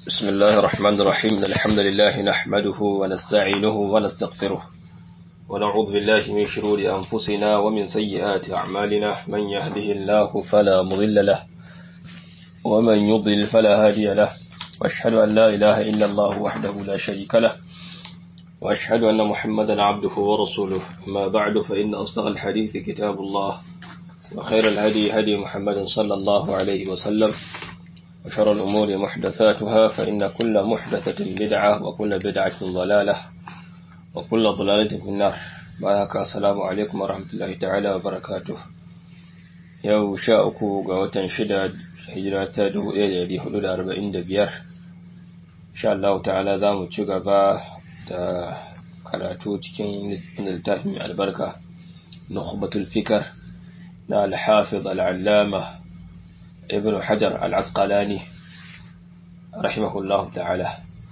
بسم الله الرحمن الرحيم الحمد لله نحمده ونستعينه ونستغفره ونعوذ بالله من شرور أنفسنا ومن سيئات أعمالنا من يهده الله فلا مضل له ومن يضلل فلا هادي له واشهد أن لا إله إلا الله وحده لا شريك له وأشهد أن محمدا عبده ورسوله ما بعد فإن أصدق الحديث كتاب الله وخير الهدي هدي محمد صلى الله عليه وسلم وشر الأمور محدثاتها فإن كل محدثة بدعة وكل بدعة ضلالة وكل ضلالة في النار بارك السلام عليكم ورحمة الله تعالى وبركاته yau sha uku ga watan shida hijira ta dubu ɗaya da ɗari hudu da arba'in da biyar insha Allah ta'ala za mu ci gaba da karatu cikin littafin mai albarka nukhbatul fikar na al-hafiz al-allama ibn hajar al-asqalani rahimahullah ta'ala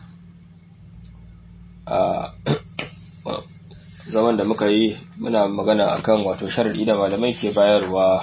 zaman da muka yi muna magana akan wato sharadi da malamai ke bayarwa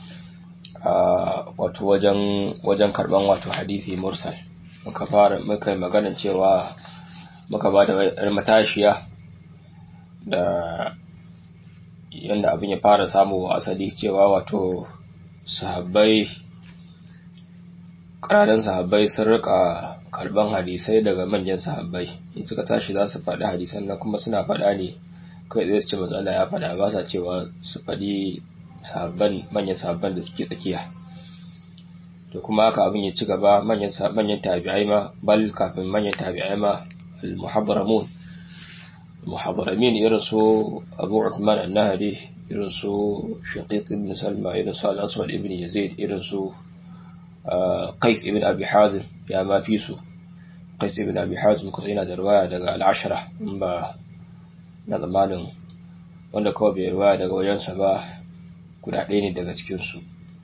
wato wajen wajen karban wato hadisi mursal muka fara muka yi magana cewa muka ba da matashiya da yadda abin ya fara samu asali cewa wato sahabbai ƙananan sahabbai sun rika karban hadisai daga manyan sahabbai in suka tashi za su faɗi hadisan nan kuma suna faɗa ne kai zai ce matsala ya faɗa ba sa cewa su faɗi sahabban manyan sahabban da suke tsakiya to kuma haka abin ya ci gaba manyan manyan tabi'ai ma bal kafin manyan tabi'ai ma al-muhaddaramun muhaddaramin irin su Abu Uthman an-Nahdi irin su Shaqiq ibn Salma irin su al-Aswad ibn Yazid irin su Qais ibn Abi Hazim ya ma fi su Qais ibn Abi Hazim kuma yana da riwaya daga al-Ashra in ba na zamanin wanda kawai bai riwaya daga wajensa ba guda ɗaya ne daga cikin su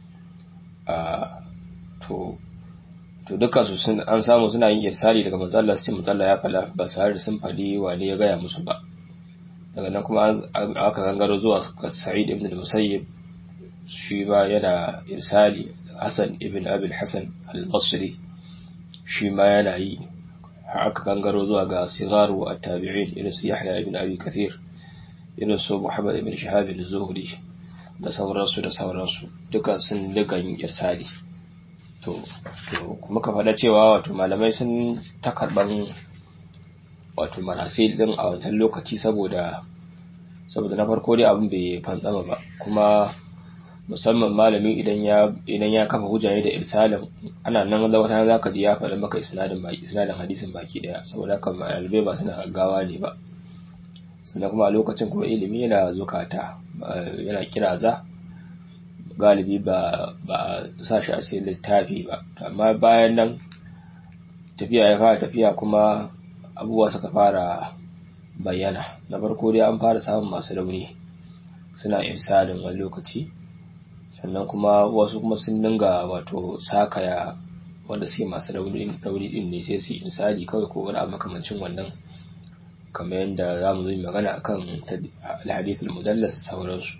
to to dukkan su sun an samu suna yin irsali daga manzo Allah sai manzo Allah ya fala ba tare da sun fadi wane ya gaya musu ba daga nan kuma aka gangaro zuwa Sa'id ibn al-Musayyib shi ba yana irsali Hassan ibn Abi al-Hasan al-Basri shi ma yana yi aka gangaro zuwa ga sigaru at-tabi'in irin su Yahya ibn Abi Kathir irin su Muhammad ibn Shihab al-Zuhri da sauransu da sauransu duka sun duka yin irsali to muka faɗa cewa wato malamai sun ta karɓan wato marasil din a wancan lokaci saboda saboda na farko dai abin bai fantsama ba kuma musamman malami idan ya idan ya kafa hujja da irsalin ana nan da wata zaka ji ya faɗa maka isnadin baki isnadin hadisin baki daya saboda haka malamai ba suna gaggawa ne ba sannan kuma a lokacin kuma ilimi yana zukata yana kiraza galibi ba ba sa shi a cikin littafi ba amma bayan nan tafiya ya fara tafiya kuma abubuwa suka fara bayyana na farko dai an fara samun masu rauni suna irsalin wani lokaci sannan kuma wasu kuma sun dinga wato sakaya wanda suke masu rauni din ne sai su irsali kawai ko wani abu makamancin wannan kamar yadda za mu yi magana akan alhadithul mudallas sauransu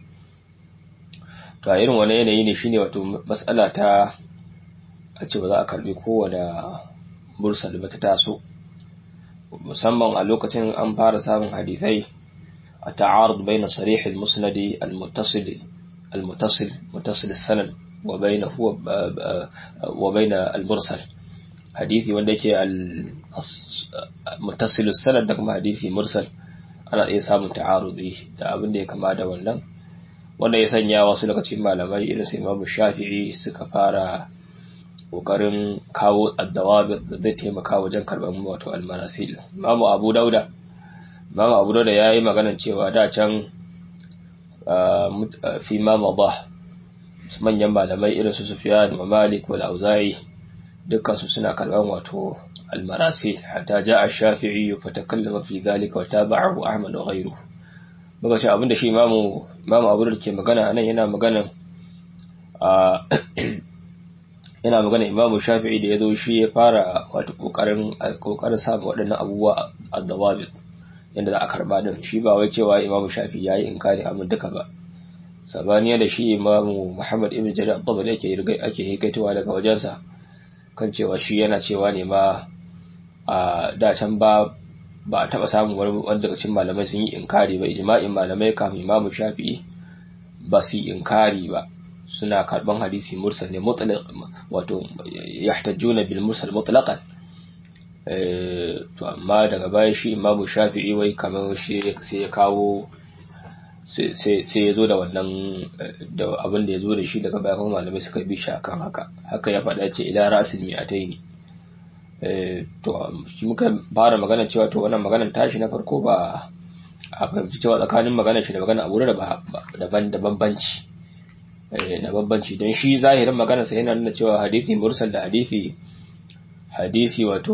to a irin wani yanayi ne shine wato matsala ta a ce ba za a karbi kowane mursal ba ta taso musamman a lokacin an fara samun hadithai a ta'arud bayna sarih al-musnad al-muttasil al-muttasil muttasil sanad wa bayna huwa wa bayna al-mursal hadisi wanda yake al-muttasil sanad da kuma hadisi mursal ana iya samun ta'arudi da abin da ya kama da wannan wanda ya sanya wasu daga cikin malamai irin su Imam Shafi'i suka fara kokarin kawo addawabi da zai taimaka wajen karban wato almarasil Imam Abu Dauda Imam Abu Dauda yayi maganar cewa da can fi ma madah manyan malamai irin su Sufyan wa Malik wal Auza'i dukkan su suna karban wato almarasil hatta ja'a Shafi'i fatakallama fi dhalika wa tabi'ahu Ahmad wa ghayruhu muka ce abinda shi imamu imamu abu da ke magana anan yana magana a yana magana imamu shafi'i da ya zo shi ya fara wato kokarin kokarin samun waɗannan abubuwa a dawabit yadda za a karba din shi ba wai cewa imamu shafi'i yayi inkari abin duka ba sabaniya da shi imamu muhammad ibn jarir at-tabari yake ake hikaitowa daga wajensa kan cewa shi yana cewa ne ma a da can ba ba a taba samun wani daga cikin malamai sun yi inkari ba ijma'in malamai kafin imamu shafi'i ba su yi inkari ba suna karban hadisi mursal ne mutlaq wato yahtajuna bil mursal mutlaqan to amma daga baya shi imamu shafi'i wai kamar shi sai ya kawo sai ya zo da wannan da abin da ya zo da shi daga baya kuma malamai suka bi shi akan haka haka ya faɗa ce ila rasil mi'ataini to shi muka fara magana cewa to wannan maganar tashi na farko ba a fahimci cewa tsakanin maganar shi da magana abu da daban da bambanci na bambanci don shi zahirin maganar sa yana nuna cewa hadisi mursal da hadisi hadisi wato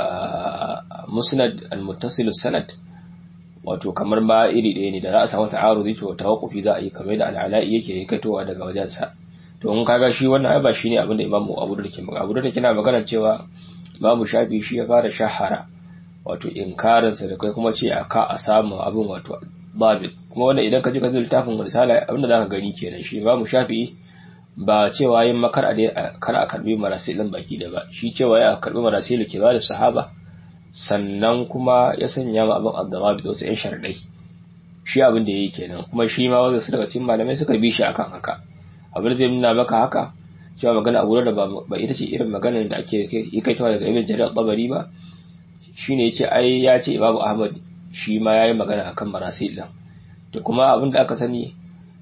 musnad al-muttasil sanad wato kamar ma iri ɗaya ne da za a samu ta'arudi to tawaqqufi za a yi kamar da al-ala'i yake katowa daga wajensa to in kaga shi wannan ai ba shine abin da imamu abu da ke magana abu da kina magana cewa imamu shafi shi ya fara shahara wato inkarin sa da kai kuma ce aka a samu abin wato babit kuma wannan idan ka ji ka zai littafin risala abin da zaka gani kenan shi imamu shafi ba cewa yin makar a kar a karbi marasilin baki da ba shi cewa ya karbi marasilu ke ba da sahaba sannan kuma ya sanya ma abin abdawabi da wasu ‘yan sharɗai shi abin da ya yi kenan kuma shi ma wanda su daga cikin malamai suka bi shi akan haka abin da zai nuna maka haka cewa magana a wurin da ba ita ce irin maganar da ake kaitawa daga ibn jarir tabari ba shine yace ai ya ce imamu ahmad shi ma yayi magana akan marasil din to kuma abin da aka sani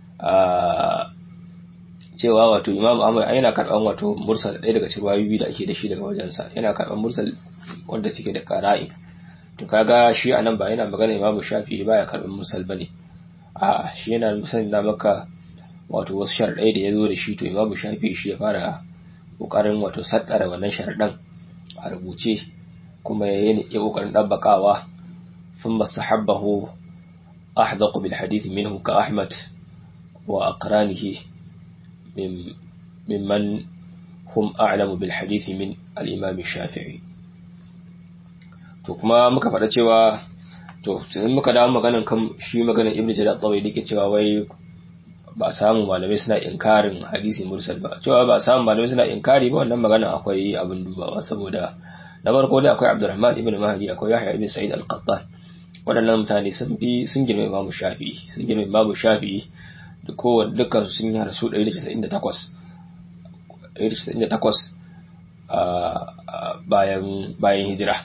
a cewa wato imamu ahmad yana karban wato mursal ɗaya daga cikin wayoyi da ake da shi daga wajensa yana karban mursal wanda suke da qara'i to kaga shi anan ba yana magana imamu shafi'i baya karban mursal bane a shi yana sanin da maka wato wasu sharadai da yazo da shi to imamu shafi'i shi ya fara kokarin wato saddara wannan sharadan a rubuce kuma ya yi kokarin dabbakawa ثم استحبه أحدق بالحديث منه كأحمد وأقرانه من ممن هم أعلم بالحديث من الإمام الشافعي to kuma muka faɗa cewa to sai muka dawo maganan kan shi maganan ibnu jarir at-tawi dake cewa wai ba a samu malamai suna inkarin hadisi mursal ba cewa ba a samu malamai suna inkari ba wannan magana akwai abin dubawa saboda na farko dai akwai Abdurrahman ibn Mahdi akwai Yahya ibn Sa'id al-Qattan waɗannan mutane sun fi sun girma Imam Shafi'i sun girma Imam Shafi'i da kowanne dukkan su sun yi rasu 198 198 bayan bayan hijira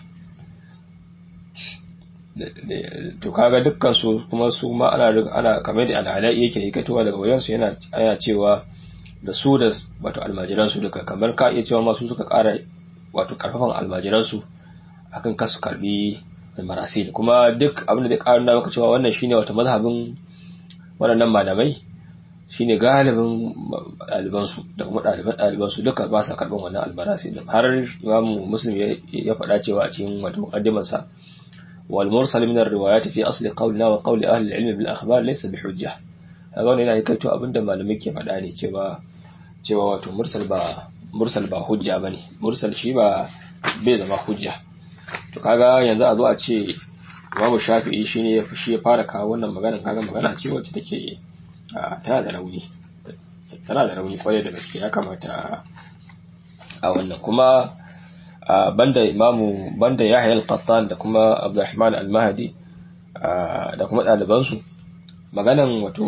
to kaga dukkan su kuma su ma ana ana kamar da al'alai yake hikatowa daga wajen su yana ana cewa da su da wato almajiran su duka kamar ka iya cewa ma su suka ƙara wato karfafan almajiran su akan kasu karbi marasil kuma duk abin da zai ƙara maka cewa wannan shine wato mazhabin waɗannan malamai shine galibin ɗalibansu da kuma ɗaliban ɗalibansu duka ba sa karɓar wannan albarasi din har imamu muslim ya faɗa cewa a cikin wato muqaddimarsa wal mursal min ar-riwayat fi asli qawlina wa qawli ahli al-ilm bil akhbar laysa bi hujja kaga wannan yana kai to abinda malamai ke faɗa ne cewa cewa wato mursal ba mursal ba hujja bane mursal shi ba bai zama hujja to kaga yanzu a zo a ce imamu shafi'i shine shi ya fara kawo wannan magana kaga magana ce wacce take tana da rauni tana da rauni kwarai da gaske ya kamata a wannan kuma banda imamu banda yahya al-qattan da kuma abdurrahman al-mahdi da kuma ɗalibansu maganan wato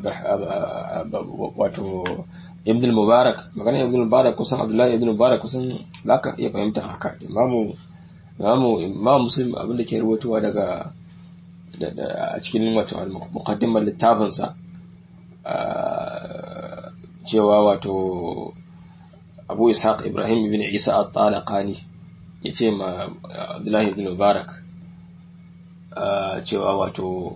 wato ibn al-mubarak maganan ibn al-mubarak kusan abdullahi ibn al-mubarak kusan zaka iya fahimta haka imamu imamu imamu muslim abin da ke rubutuwa daga a cikin wato muqaddimar littafinsa cewa wato abu ishaq ibrahim ibn isa at-talaqani yace ma abdullahi ibn mubarak cewa wato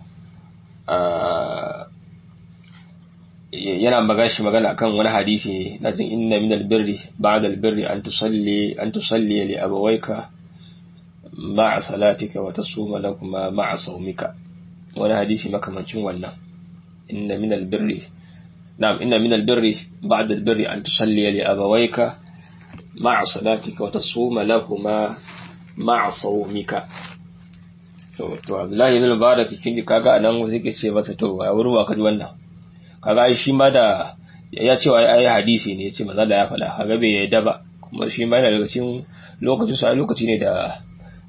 yana magana shi magana akan wani hadisi na jin inna min albirri ba'da albirri an tusalli an tusalli li abawayka ma'a salatika wa tasuma lakuma ma'a sawmika wani hadisi makamancin wannan inna min albirri نعم إن من البر بعد البر أن تصلي لأبويك مع صلاتك وتصوم لهما مع صومك to Abdullahi ibn Mubarak kin kaga anan sai ke ce masa to a wurin wa kaji wannan kaga ai shi ma da ya ce wai ai hadisi ne yace manzo da ya faɗa kaga bai yadda ba kuma shi ma yana daga cikin lokacin sa lokaci ne da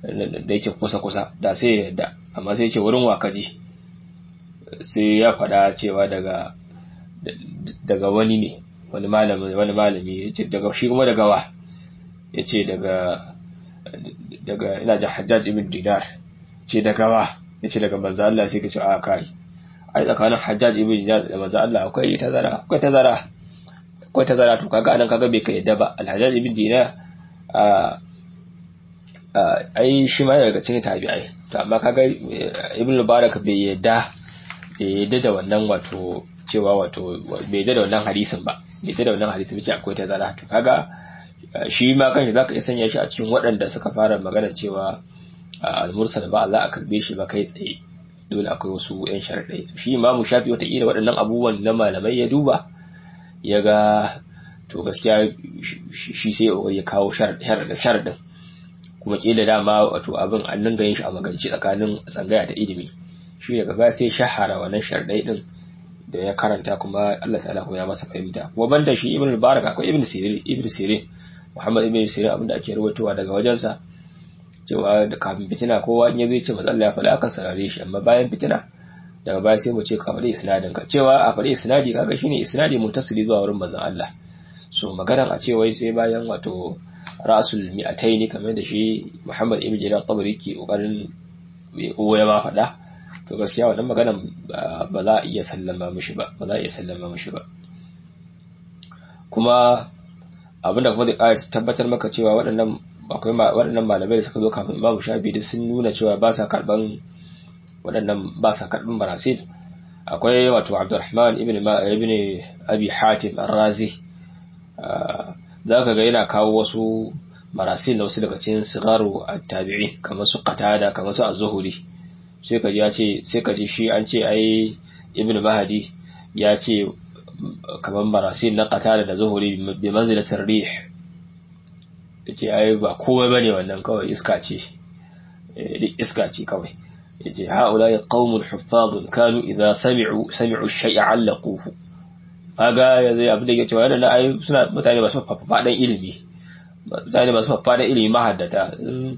da yake kusa kusa da sai ya yadda amma sai ce wurin wakaji sai ya faɗa cewa daga daga wani ne wani malami wani malami yace daga shi kuma daga wa yace daga daga ina jin Hajjaj ibn Dinar ce daga wa yace daga manzo Allah sai ka ce a kai ai tsakanin Hajjaj ibn Dinar da manzo Allah akwai tazara akwai tazara akwai tazara to kaga anan kaga bai ka yadda ba Al-Hajjaj ibn Dinar a ai shi ma daga cikin tabi'ai to amma kaga Ibn Mubarak bai yadda bai yadda da wannan wato cewa wato bai yadda da wannan hadisin ba bai yadda da wannan hadisin ce akwai tazara to kaga shi ma kanshi zaka iya sanya shi a cikin waɗanda suka fara magana cewa al-mursal ba Allah a karbe shi ba kai tsaye dole akwai wasu yan sharadai shi imamu shafi wata kila waɗannan abubuwan na malamai ya duba ya ga to gaskiya shi sai ya kawo sharadin kuma kila dama wato abin an dinga yin shi a magance tsakanin tsangaya ta ilimi shi ne gaba sai shahara wannan sharadai din da ya karanta kuma Allah ta'ala kuma ya masa fahimta kuma banda shi ibn mubarak akwai ibn sirin ibn sirin muhammad ibn sirin abinda ake rawaitowa daga wajensa cewa da kafin fitina kowa in ya zai ce manzo Allah ya faɗa akan sarare shi amma bayan fitina daga baya sai mu ce ka faɗi isnadin ka cewa a faɗi isnadi kaga shine isnadi mutasili zuwa wurin manzon Allah so maganar a ce wai sai bayan wato rasul mi'ataini kamar da shi Muhammad ibn Jarir tabari ke kokarin ya ma faɗa to gaskiya wannan maganar ba za a iya sallama mishi ba ba za a iya sallama mishi ba kuma abinda kuma zai ƙara tabbatar maka cewa waɗannan akwai waɗannan malamai da suka zo kafin Imam Shafi duk sun nuna cewa ba sa karban waɗannan ba sa karban marasil akwai wato Abdurrahman ibn ibn Abi Hatim Ar-Razi zaka ga yana kawo wasu marasil na wasu daga cikin sigaru at-tabi'in kamar su Qatada kamar su Az-Zuhri sai ka ji ya ce sai ka ji shi an ce ai Ibn Mahdi ya ce kamar marasil na Qatada da Zuhri bi manzilatir rih yace ai ba komai bane wannan kawai iska ce duk iska ce kawai yace haula ya qaumun huffazun kanu idza sami'u sami'u shay'a 'allaquhu kaga yanzu abin da yake cewa yana ai suna mutane masu fafadan ilimi mutane masu fafadan ilimi mahaddata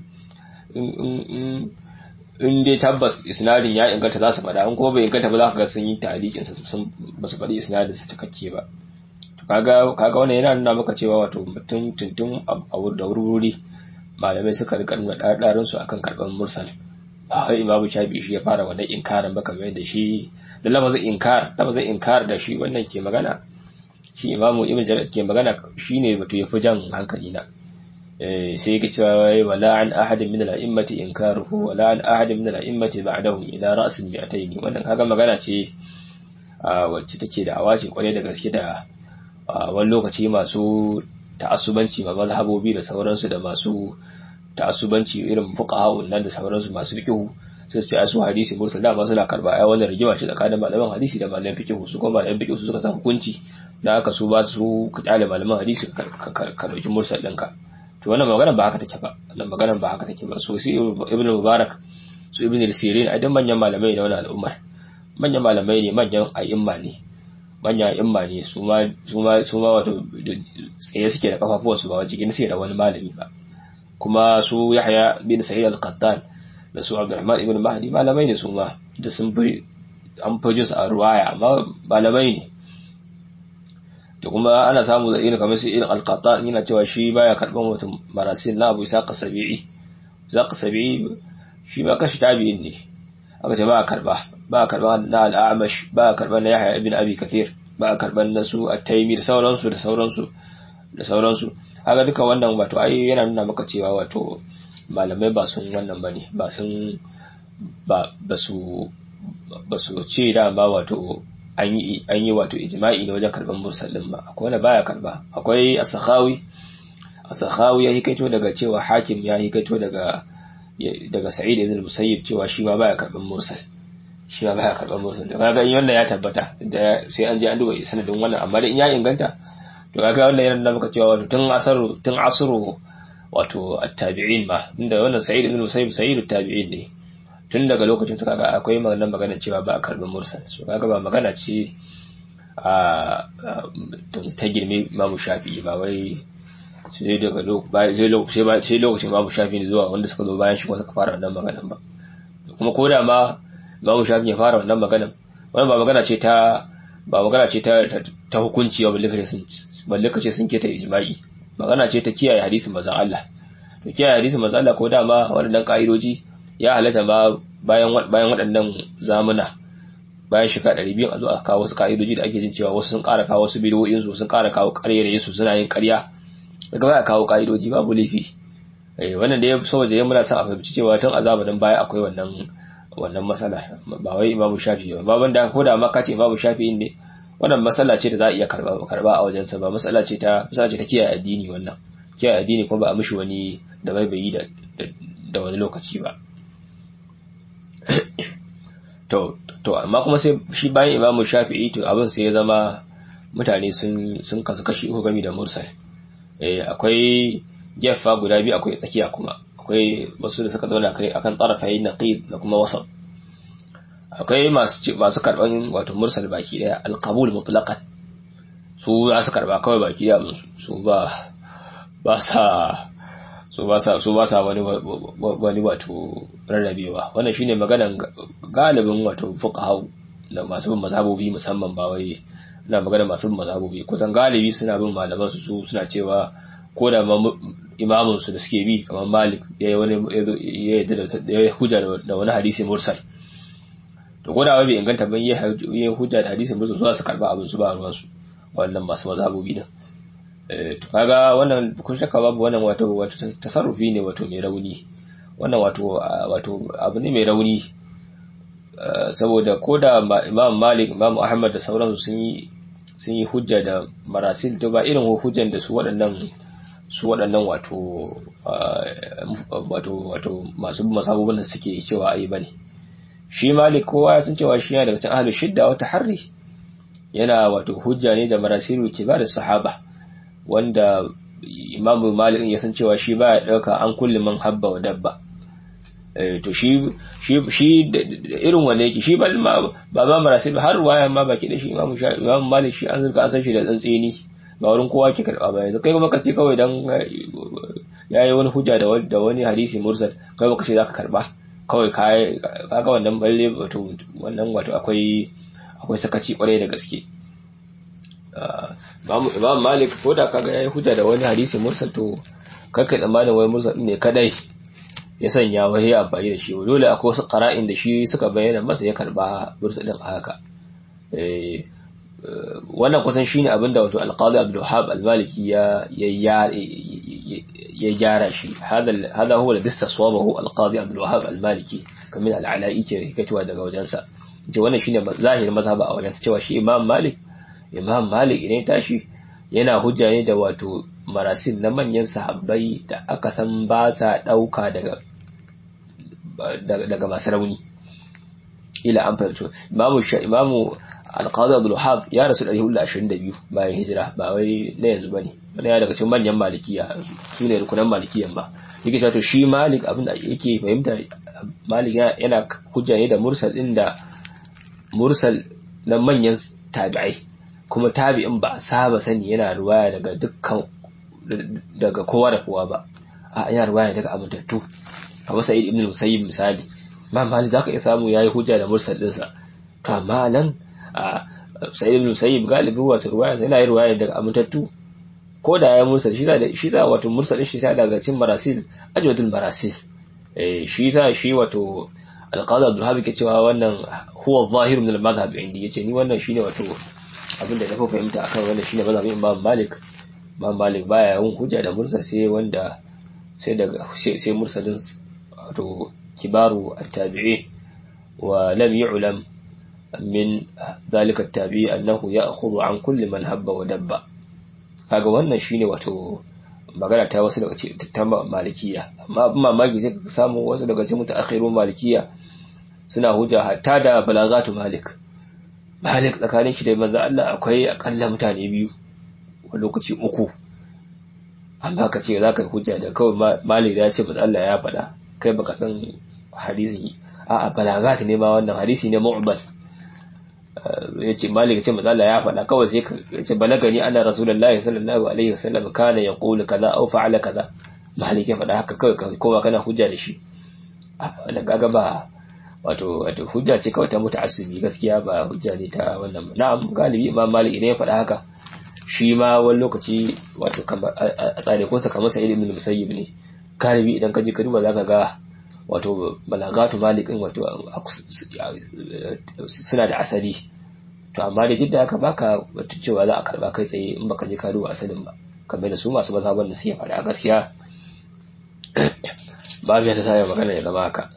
in dai tabbas isnadin ya inganta za su faɗa in kuma bai inganta ba za ka ga sun yi talikin sa sun ba su faɗi isnadin sa cikakke ba kaga kaga wannan yana nuna maka cewa wato mutum tuntun a da wuri malamai suka rika nuna ɗaɗarin su akan karɓar mursal ba wai imamu shafi shi ya fara wannan inkarin ba kamar yadda shi da lafazin inkar lafazin inkar da shi wannan ke magana shi imamu ibn jarir ke magana shine wato yafi jan hankali na eh sai yake cewa wala an ahadin min al-a'immati inkaruhu wala an ahadin min al-a'immati ba'dahum ila ra's al-mi'atayn wannan kaga magana ce wacce take da awace kwarai da gaske da wani lokaci masu ta'assubanci ma mazhabobi da sauransu da masu ta'assubanci irin fuqaha'un nan da sauransu masu fiqh sai su ce su hadisi mursal da masu na karba ai wannan rigima ce tsakanin malaman hadisi da malaman fiqh su kuma malaman fiqh su suka san hukunci da aka su ba su kyale malaman hadisi ka dauki mursal ɗinka to wannan magana ba haka take ba wannan magana ba haka take ba so sai ibnu mubarak su ibnu sirin ai dan manyan malamai ne wannan al'ummar manyan malamai ne manyan a'imma ne manya imma ne su ma su ma su ma wato tsaye suke da kafafuwansu ba wajen suke da wani malami ba kuma su Yahya bin Sa'id al-Qattan da su Abdurrahman ibn Mahdi malamai ne su ma da sun fi an fi jinsu a ruwaya amma malamai ne to kuma ana samu da irin kamar su irin al-Qattan yana cewa shi baya karban mutum marasil na Abu Isa Qasabi'i Isa Qasabi'i shi ba kashi tabi'in ne aka ce ba a karba ba a karban na al-Amash ba a karban na Yahya ibn Abi Kathir ba a karban na su at-Taymi da sauransu da sauransu da sauransu haka duka wannan wato ai yana nuna maka cewa wato malamai ba sun wannan bane ba sun ba ba su ba su ce dama wato an yi an yi wato ijma'i ne wajen karban mursallin ba akwai wanda baya karba akwai as-sakhawi as-sakhawi ya hikaito daga cewa hakim ya hikaito daga daga sa'id ibn musayyib cewa shi ma baya karban mursal shi ma baya karban mursal to kaga in wannan ya tabbata da sai an je an duba sanadin wannan amma dai in ya inganta to kaga wannan yana nuna maka cewa wato tun asaru tun asru wato at-tabi'in ma inda wannan sa'id ibn musayyib sa'id at-tabi'in ne tun daga lokacin su kaga akwai maganar magana cewa ba a karɓi mursal so kaga ba magana ce a ta girme imamu shafi'i ba wai sai daga lokacin sai lokacin babu shafi ne zuwa wanda suka zo bayan shi kuma suka fara wannan maganan ba kuma ko da ma babu shafi ya fara wannan maganan wannan ba magana ce ta ba magana ce ta ta hukunci ba balle kace sun balle kace sun keta ijma'i magana ce ta kiyaye hadisin manzon Allah to kiyaye hadisin manzon Allah ko da ma waɗannan ka'idoji ya halatta ma bayan bayan waɗannan zamuna bayan shekara ɗari biyu a zo a kawo wasu ka'idoji da ake jin cewa wasu sun ƙara kawo wasu bidiyoyin su sun ƙara kawo ƙarerayen su suna yin ƙarya daga baya kawo ka'idoji babu laifi eh wannan da ya saboda ya muna son a fahimci cewa tun a zamanin baya akwai wannan wannan matsala ba wai imamu shafi ba baban da ko da ma kace imamu shafi ne wannan matsala ce da za a iya karba karba a wajensa ba matsala ce ta matsala ce ta kiyaye addini wannan kiyaye addini kuma ba a mishi wani da bai bai da da wani lokaci ba to to amma kuma sai shi bayan imamu shafi'i to abin sai ya zama mutane sun sun kasu kashi uku gami da mursal eh akwai gefa guda biyu akwai tsakiya kuma akwai wasu da suka zauna kai akan tsarafai naqid da kuma wasat akwai masu masu karban wato mursal baki daya alqabul mutlaqan su za su karba kawai baki daya su su ba ba sa su ba sa su ba sa wani wani wato rarrabewa wannan shine maganan galibin wato fuqaha da masu bin mazhabobi musamman ba wai ina magana masu bin mazhabobi kusan galibi suna bin malaman su suna cewa ko da imamun su da suke bi kamar Malik ya wani ya yadda da hujja da wani hadisi mursal to ko da bai inganta ban ya hujja da hadisi mursal zuwa su karba abin su ba ruwan su wannan masu mazhabobi din to kaga wannan kun shakka babu wannan wato wato tasarrufi ne wato mai rauni wannan wato wato abu ne mai rauni saboda ko da Imam Malik Imam Ahmad da sauransu sun yi sun yi hujja da marasil to ba irin hujjan da su waɗannan su waɗannan wato wato wato masu masabubun da suke cewa ai bane shi Malik kowa ya san cewa shi yana daga cikin ahlus shidda wa taharri yana wato hujja ne da marasilu kibar sahaba wanda Imam Malik ya san cewa shi baya dauka an kulli man habba wa dabba to shi shi shi irin wanne yake shi ba ba ba marasil har waya ma baki da shi Imam Imam Malik shi an zurka an san shi da tsantseni ba wurin kowa ke karba ba yanzu kai kuma kace kawai dan yayi wani hujja da da wani hadisi mursal kai baka ce zaka karba kawai kai kaga wannan balle wato wannan wato akwai akwai sakaci kwarai da gaske Imam Malik ko da kaga yayi hujja da wani hadisi mursal to kai kai tsammanin wai mursal ne kadai ya sanya wai ya amfani da shi dole akwai wasu qara'in da shi suka bayyana masa ya karba mursal din haka eh wannan kusan shine abinda wato al-Qadi Abdul Wahhab al-Maliki ya ya gyara shi hada hada huwa alladhi istaswabahu al-Qadi Abdul Wahhab al-Maliki kamar al-Ala'i ke kacewa daga wajensa ce wannan shine zahirin mazhaba a wajensa cewa shi Imam Malik Imam Malik idan tashi yana hujja ne da wato marasil na manyan sahabbai da aka san ba sa dauka daga daga masu rauni ila an fahimci imamu imamu alqadi abdul wahab ya rasu 122 bayan hijira ba wai na yanzu bane wani ya daga cikin manyan malikiya su ne rukunan malikiyan ba yake cewa to shi malik abin da yake fahimta malik yana hujja ne da mursal din da mursal na manyan tabi'ai kuma tabi'in ba a saba sani yana ruwaya daga dukkan daga kowa da kowa ba a yana ruwaya daga amintattu kamar sa'id ibn musayyib misali ma malik zaka iya samu yayi hujja da mursal dinsa to amma nan sa'id ibn musayyib galibi wato ruwaya sai yana ruwaya daga amintattu ko da ya mursal shi da shi da wato mursal shi ta daga cikin marasil ajwadul marasil eh shi sa shi wato alqadi abdul habib ke cewa wannan huwa zahir min al-madhhab indi yace ni wannan shine wato abinda na fahimta akan wannan shine mazhabin imam malik imam malik baya yin hujja da mursal sai wanda sai daga sai mursalin wato kibaru at-tabi'in wa lam yu'lam min dhalika at-tabi'i annahu ya'khudhu an kulli man habba wa dabba kaga wannan shine wato magana ta wasu daga cikin malikiya amma abin mamaki sai ka samu wasu daga cikin mutaakhirun malikiya suna hujja hatta da balagatu malik malik tsakanin shi da manzo Allah akwai akalla mutane biyu wani lokaci uku amma ka ce za ka yi hujja da kawai malik ya ce manzo Allah ya faɗa kai baka san hadisi a a balagat ne ma wannan hadisi ne mu'bal ya ce malik ce mazala ya faɗa kawai sai ya ce balagani ana rasulullahi sallallahu alaihi wasallam kana ya qulu kaza aw fa'ala kaza malik ya faɗa haka kawai kowa kana hujja da shi wannan kaga ba wato wato hujja ce kawai ta muta'assibi gaskiya ba hujja ne ta wannan na'am galibi imam malik idan ya faɗa haka shi ma wani lokaci wato a tsare ko sa kamar sa'id ibn musayyib ne galibi idan ka je ka duba zaka ga wato balagatu malikin wato suna da asali to amma da jidda haka baka wato cewa za a karba kai tsaye in baka je ka duba asalin ba kamar da su masu mazhaban da suke faɗa gaskiya babu ya ta sa magana ya zama haka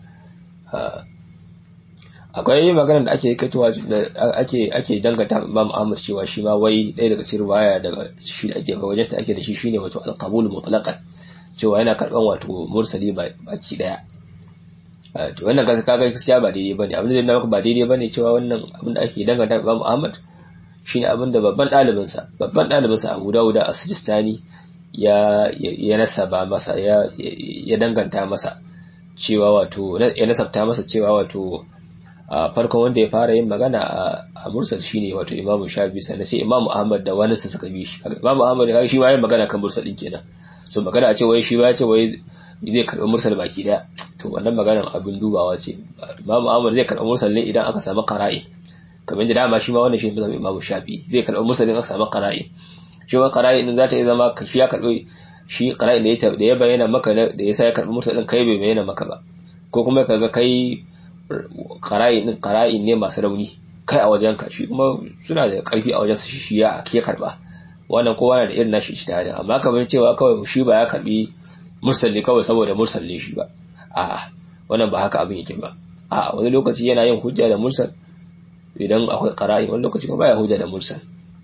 akwai magana da ake kaitowa da ake ake dangata Imam Ahmad cewa shi ma wai ɗaya daga cikin riwaya daga shi da ake ga wajen ta ake da shi shine wato al-qabul mutlaqan cewa yana karban wato mursali baki daya to wannan kaga kaga gaskiya ba daidai bane abin da maka ba daidai bane cewa wannan abin da ake danganta Imam Ahmad shine abin da babban dalibin sa babban dalibin sa Abu Dawud as-Sijistani ya ya nasaba masa ya ya danganta masa cewa wato ya nasabta masa cewa wato farkon wanda ya fara yin magana a mursal shine wato Imam Shafi sannan sai Imam Ahmad da wani suka bi shi Imam Ahmad kaga shi ma yin magana kan mursal din kenan so magana a ce wai shi ba ya ce wai zai karɓi mursal baki daya to wannan maganar abin dubawa ce Imam Ahmad zai karɓi mursal ne idan aka samu qara'i kamar da dama shi ma wannan shi ne Imam Shafi zai karɓi mursal idan aka samu qara'i shi ma qara'i din za ta iya zama shi ya karɓi shi qara'i da ya da ya bayyana maka da ya sa ya karɓi mursal din kai bai bayyana maka ba ko kuma kaga kai qara'i din qara'i ne masu rauni kai a wajen ka shi kuma suna da karfi a wajen su shi ya ya karba wannan kowa yana da irin nashi ijtihadin amma kamar cewa kawai shi ba ya karbi mursal ne kawai saboda mursal ne shi ba a'a wannan ba haka abin yake ba a'a wani lokaci yana yin hujja da mursal idan akwai qara'i wani lokaci kuma baya hujja da mursal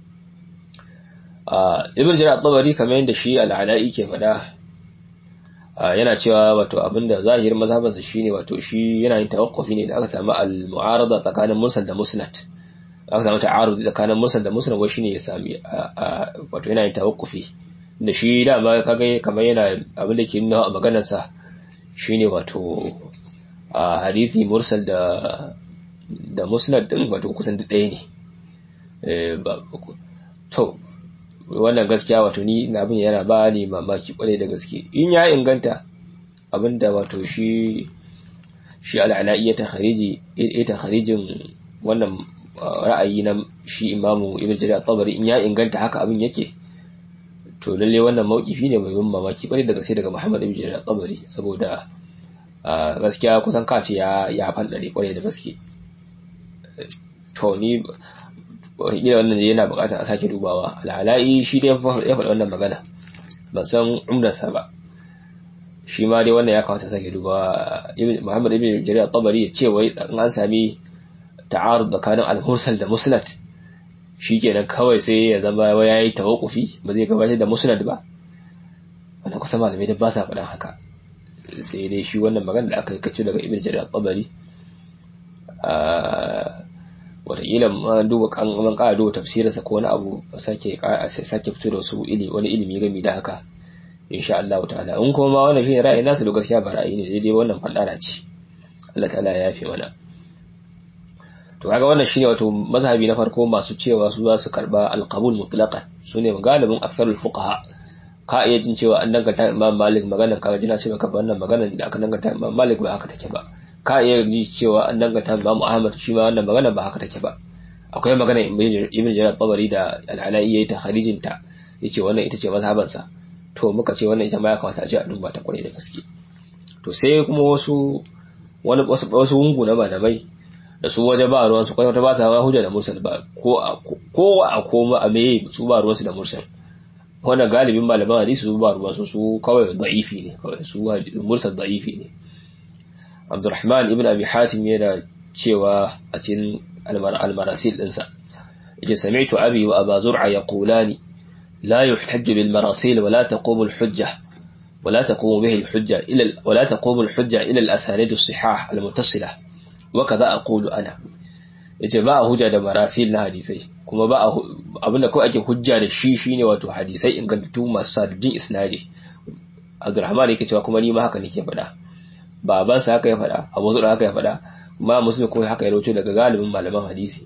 a ibn jarir at-tabari kamar yadda shi al-ala'i ke faɗa yana cewa wato abinda zahirin mazhabansa shine wato shi yana yin tawaqqufi ne da aka samu al-mu'arada tsakanin mursal da musnad aka samu ta'arudi tsakanin mursal da musnad wai shine ya sami wato yana yin tawaqqufi da shi dama kaga kamar yana abin da ke nuna a maganar sa shine wato a hadisi mursal da da musnad din wato kusan duk ɗaya ne eh to wannan gaskiya wato ni na abin yana ba ni mamaki kwarai da gaske in ya inganta abinda wato shi shi al'ala'i ya takhariji ya takharijin wannan ra'ayi na shi imamu ibn jarir at-tabari in ya inganta haka abin yake to lalle wannan maukifi ne mai ban mamaki kwarai da gaske daga Muhammad ibn jarir at-tabari saboda gaskiya kusan kace ya ya fandare kwarai da gaske to ni wataƙila wannan yana buƙatar a sake dubawa alhala'i shi dai ya faɗi wannan magana ban san umdarsa ba shi ma dai wannan ya kamata sake dubawa muhammad ibn jarir tabari ya ce wai in an sami ta'arud tsakanin al-mursal da musnad shikenan kawai sai ya zama wai yayi tawaqqufi ba zai gabatar da musnad ba wannan kusa malamai da ba sa faɗan haka sai dai shi wannan magana da aka yi kace daga ibn jarir tabari wataƙila ma duba kan man ƙara duba tafsirinsa ko wani abu sake sake fito da su ili wani ilimi gami da haka insha Allah ta'ala in kuma ma wannan shine ra'ayin nasu da gaskiya ba ra'ayi ne daidai wannan fadara ce Allah ta'ala ya yafe mana to kaga wannan shine wato mazhabi na farko masu cewa su za su karba alqabul mutlaqan sune galibin aktharul fuqaha ka iya jin cewa an danganta Imam Malik maganar ka jina ce maka wannan maganar da aka danganta Imam Malik ba haka take ba ka iya ji cewa an danganta Imam Ahmad shi ma wannan magana ba haka take ba akwai magana Ibn Jarir Tabari da Al-Ala'i yayi ta kharijin ta yace wannan ita ce mazhaban sa to muka ce wannan ita ma ya kamata a ji a duba ta kwarai da gaske to sai kuma wasu wani wasu wasu wungu na malamai da su waje ba ruwan su kwata ba sa ma hujja da mursal ba ko a ko a koma a meye su ba ruwan su da mursal wannan galibin malaman hadisi su ba ruwan su su kawai da'ifi ne kawai su mursal da'ifi ne Abdurrahman ibn Abi Hatim yana cewa a cikin al-marasil dinsa yace sami'tu abi wa aba zur'a yaqulani la yuhtajju bil marasil wa la taqumu al hujja wa la taqumu bihi al hujja ila wa la taqumu al hujja ila al asanid as sihah al muttasilah wa kadha aqulu ana yace ba hujja da marasil na hadisai kuma ba abinda kawai ake hujja da shi shine wato hadisai ingantattu masu sadin isnadi Abdurrahman yake cewa kuma ni ma haka nake faɗa babansa haka ya faɗa abu zuɗa haka ya faɗa ma musulun kuma haka ya rauto daga galibin malaman hadisi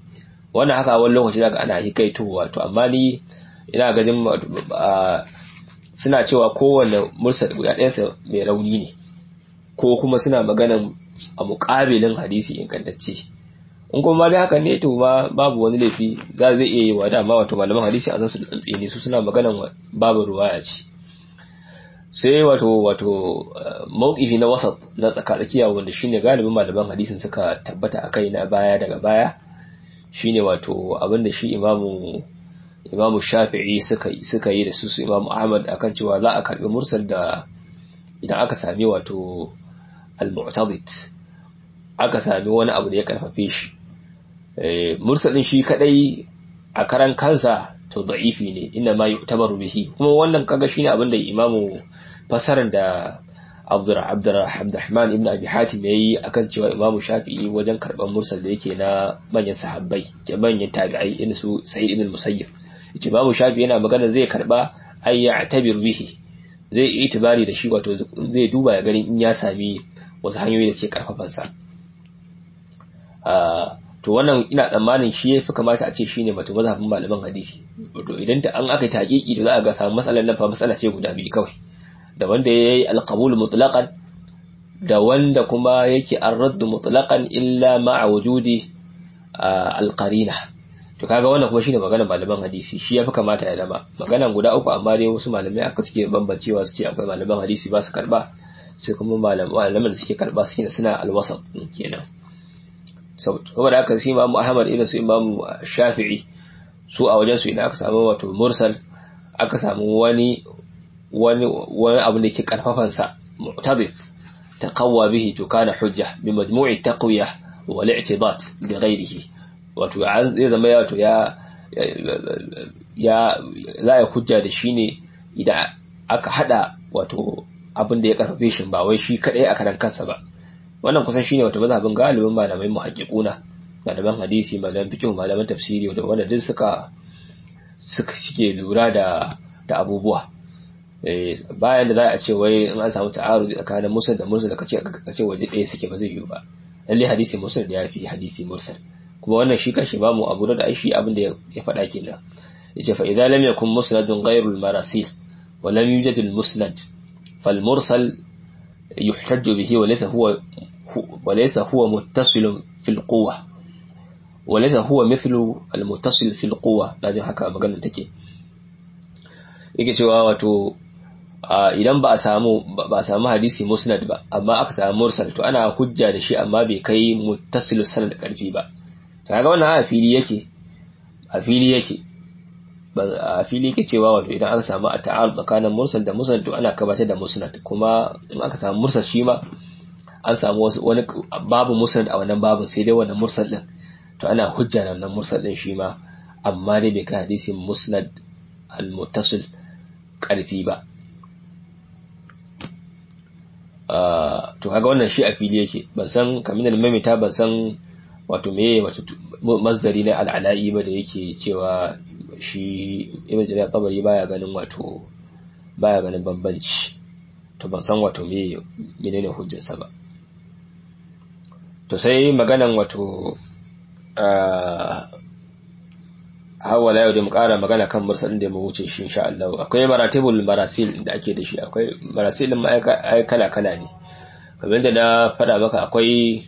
wannan haka wani lokaci zaka ana hikaitowa to amma ni ina gajin suna cewa kowanne mursal guda ɗayansa mai rauni ne ko kuma suna maganan a muƙabilin hadisi ingantacce in kuma dai haka ne to ma babu wani laifi za zai iya yi wa dama wato malaman hadisi a san su da tsantseni su suna maganan babu ruwaya ce sai wato wato mawqifi na wasat na tsakatsakiya wanda shine galibin malaman hadisin suka tabbata akai na baya daga baya shine wato abinda shi imamu imamu shafi'i suka suka yi da su su imamu ahmad akan cewa za a karbi mursal da idan aka sami wato al-mu'tadid aka sami wani abu da ya karfafe shi mursalin shi kadai a karan kansa to da'ifi ne inna ma yu'tabaru bihi kuma wannan kaga shine abin da imamu fasaran da Abdurrahman ibn Abi Hatim yayi akan cewa Imam Shafi'i wajen karban mursal da yake na manyan sahabbai ke manyan tabi'ai irin su Sa'id ibn Musayyib yace Imam Shafi'i yana magana zai karba ay ya'tabir bihi zai yi itibari da shi wato zai duba ya gani in ya sami wasu hanyoyi da ke karfafan sa to wannan ina tsammanin shi yafi kamata a ce shine mutum mazhabin malaman hadisi to idan ta an aka taqiqi to za a ga samu matsalar nan fa matsala ce guda biyu kawai da wanda yayi alqabul mutlaqan da wanda kuma yake ar-radd mutlaqan illa ma'a wujudi alqarina to kaga wannan kuma shine maganar malaman hadisi shi yafi kamata ya zama maganan guda uku amma dai wasu malamai aka suke bambancewa su ce akwai malaman hadisi ba su karba sai kuma malaman da suke karba suke suna alwasat kenan saboda haka sai Imam Ahmad irin su Imam Shafi'i su a wajen su idan aka samu wato mursal aka samu wani wani wani abu da ke karfafan sa mu'tadif taqawwa bihi to kana hujja bi majmu'i taqwiya wal i'tibat bi ghayrihi wato zai zama ya to ya ya za ya hujja da shi ne idan aka hada wato abin da ya karfafe shi ba wai shi kadai a karan kansa ba wannan kusan shine wato mazhabin galibin malamai muhaqqiquna malaman hadisi malaman fiqh malaman tafsiri wanda wanda duk suka suka shike lura da da abubuwa eh bayan da za a ce wai in an samu ta'arudi tsakanin musul da mursal kace kace waje ɗaya suke ba zai yiwu ba lalle hadisi mursal da yafi hadisi mursal kuma wannan shi kashi ba mu abu da shi abin da ya faɗa kenan yace fa idza lam yakun musnadun ghayru al-marasil wa lam yujad al-musnad fal mursal يحتج به وليس هو وليس هو متصل في القوة وليس هو مثل المتصل في القوة لازم haka maganar take yake cewa wato idan ba a samu ba a samu hadisi musnad ba amma aka samu mursal to ana hujja da shi amma bai kai muttasil sanad karfi ba to kaga wannan a fili yake a fili yake a fili yake cewa wato idan aka samu a ta'arud tsakanin mursal da musnad to ana kabatar da musnad kuma in aka samu mursal shi ma an samu wani babu musnad a wannan babun sai dai wannan mursal din to ana hujja da wannan mursal din shi ma amma dai bai kai hadisin musnad al-muttasil karfi ba to kaga wannan shi a fili yake ban san kamin da mamita ban san wato meye wato masdari na al'ala'i ba da yake cewa shi ibn jarir tabari baya ganin wato baya ganin bambanci to ban san wato me menene hujjarsa ba to sai maganan wato hawa la yau da mu kara magana kan mursalin da mu wuce shi insha Allah akwai maratibul marasil da ake da shi akwai marasilin ma ai kala kala ne kamar da na faɗa maka akwai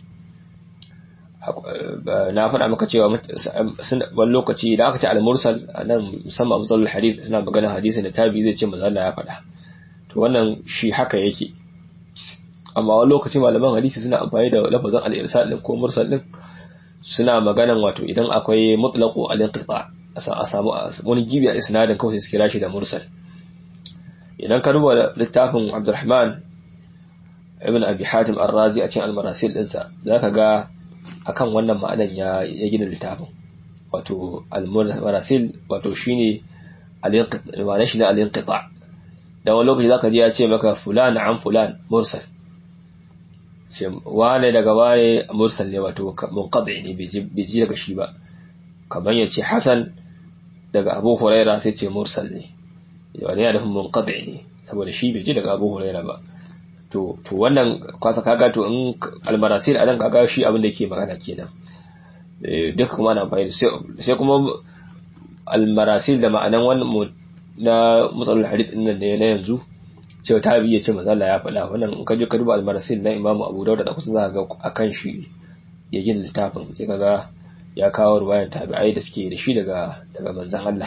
na faɗa maka cewa wani lokaci idan aka ce al-mursal nan musamman musalul hadith suna magana hadisi da tabi zai ce manzo ya faɗa to wannan shi haka yake amma wani lokaci malaman hadisi suna amfani da lafazin al-irsal din ko mursal din suna maganan wato idan akwai mutlaqu al-inqita a samu wani gibi a isnadin kawai su kira shi da mursal idan ka duba littafin Abdurrahman ibn Abi Hatim Ar-Razi a cikin al-Marasil dinsa zaka ga akan wannan ma'anan ya ya gina littafin wato al-marasil wato shine al-inqita shi ne al-inqita da wani lokaci zaka ji ya ce maka fulan an fulan mursal shi wane daga wane mursal ne wato munqati ne bai ji daga shi ba kamar ya ce hasan daga abu huraira sai ce mursal ne wani yana nufin munqati ne saboda shi bai ji daga abu huraira ba to to wannan kwasa kaga to in almarasil anan kaga shi abin da yake magana kenan duka kuma ana amfani sai kuma almarasil da ma'anan wannan na matsalar hadith din nan ne na yanzu cewa ta biye ce manzo Allah ya faɗa wannan in ka je ka duba almarasil na Imam Abu Dawud da kusa za ga akan shi ya yin littafin sai kaga ya kawo ruwayan tabi'ai da suke da shi daga daga manzon Allah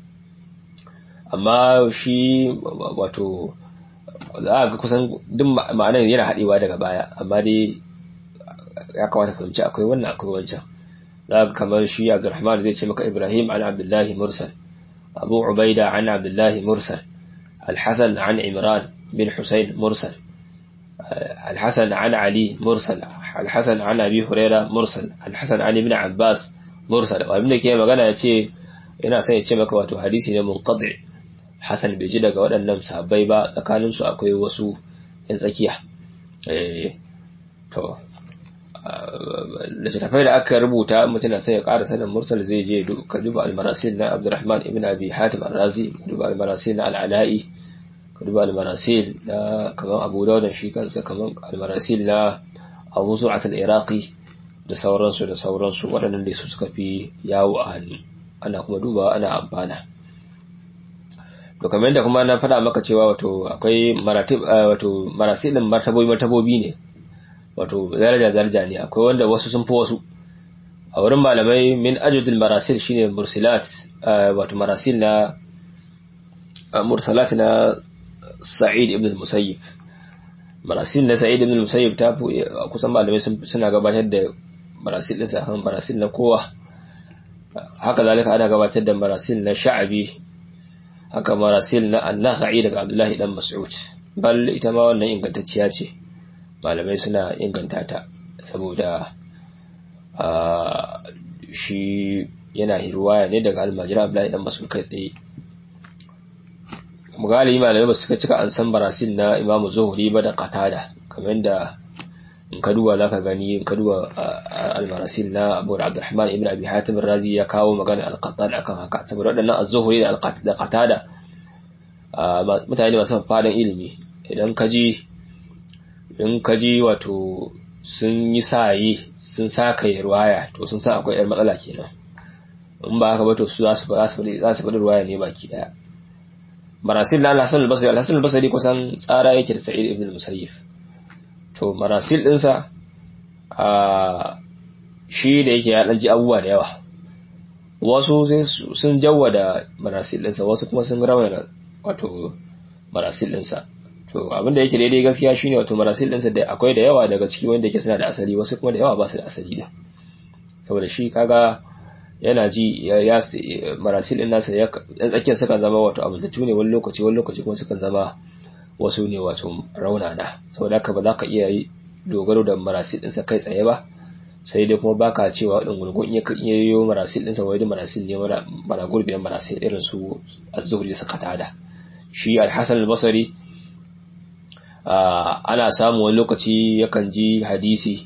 amma shi wato za a ga kusan duk ma'anar yana haɗewa daga baya amma dai ya kamata ka wuce akwai wannan akwai wancan za ka kamar shi Abdulrahman zai ce maka Ibrahim an Abdullahi Mursal Abu Ubaida an Abdullahi Mursal Al-Hasan an Imran bin Husayn Mursal Al-Hasan an Ali Mursal Al-Hasan an Abi Huraira Mursal Al-Hasan an Ibn Abbas Mursal abin da ke magana ya ce yana son ya ce maka wato hadisi ne munqati Hassan bai ji daga waɗannan sahabbai ba tsakaninsu akwai wasu ‘yan tsakiya. To, littattafai da aka rubuta mutum sai ya ƙara sanin mursal zai je ka duba almarasil na Abdurrahman ibn Abi Hatim al-Razi, ka duba almarasil na al'ala'i, ka duba almarasil na kamar Abu Dawud shi kansa kamar almarasil na Abu Zu'at al-Iraqi da sauransu da sauransu waɗannan da su suka fi yawo a hannu. Ana kuma dubawa ana amfana. to kamar yadda kuma na faɗa maka cewa wato akwai maratib wato marasilin martabobi martabobi ne wato daraja daraja ne akwai wanda wasu sun fi wasu a wurin malamai min ajudul marasil shine mursilat wato marasil na mursalat na sa'id ibn musayyib marasil na sa'id ibn musayyib ta fi kusan malamai suna gabatar da marasil din sa marasil na kowa haka zalika ana gabatar da marasil na sha'abi haka marasil na annaka'i daga abdullahi dan mas'ud bal ita ma wannan ingantacciya ce malamai suna inganta ta saboda shi yana hirwaya ne daga almajira abdullahi dan mas'ud kai tsaye mugali malamai ba suka cika an san marasil na imamu zuhuri ba da qatada kamar da in ka duba zaka gani in ka duba al-marasil na Abu Abdurrahman ibn Abi Hatim razi ya kawo magana al-Qattan akan haka saboda waɗannan az-Zuhri da da Qatada mutane masu fadan ilimi idan ka ji in ka ji wato sun yi saye sun saka ruwaya to sun san akwai yar matsala kenan in ba haka ba to su za su za su za su faɗi ruwaya ne baki daya marasil na Al-Hasan al-Basri Al-Hasan al-Basri kusan tsara yake da Sa'id ibn al-Musayyib to marasil ɗinsa a shi da yake ya ɗanji abubuwa da yawa wasu sun jawwa da marasil ɗinsa wasu kuma sun rawa da wato marasil ɗinsa to abinda yake daidai gaskiya shine wato marasil ɗinsa da akwai da yawa daga ciki wanda yake suna da asali wasu kuma da yawa ba su da asali da saboda shi kaga yana ji ya marasil ɗin nasa ya tsakiyar sukan zama wato abu ne wani lokaci wani lokaci kuma sukan zama wasu ne wato raunana saboda haka ba za ka iya yi dogaro da marasil ɗinsa kai tsaye ba sai dai kuma baka cewa ɗin gurgun iya iya yi marasil ɗinsa wai da marasil ne mara gurbin marasil irin su az-zuhri suka tada shi al-hasan al-basri ana samu wani lokaci yakan ji hadisi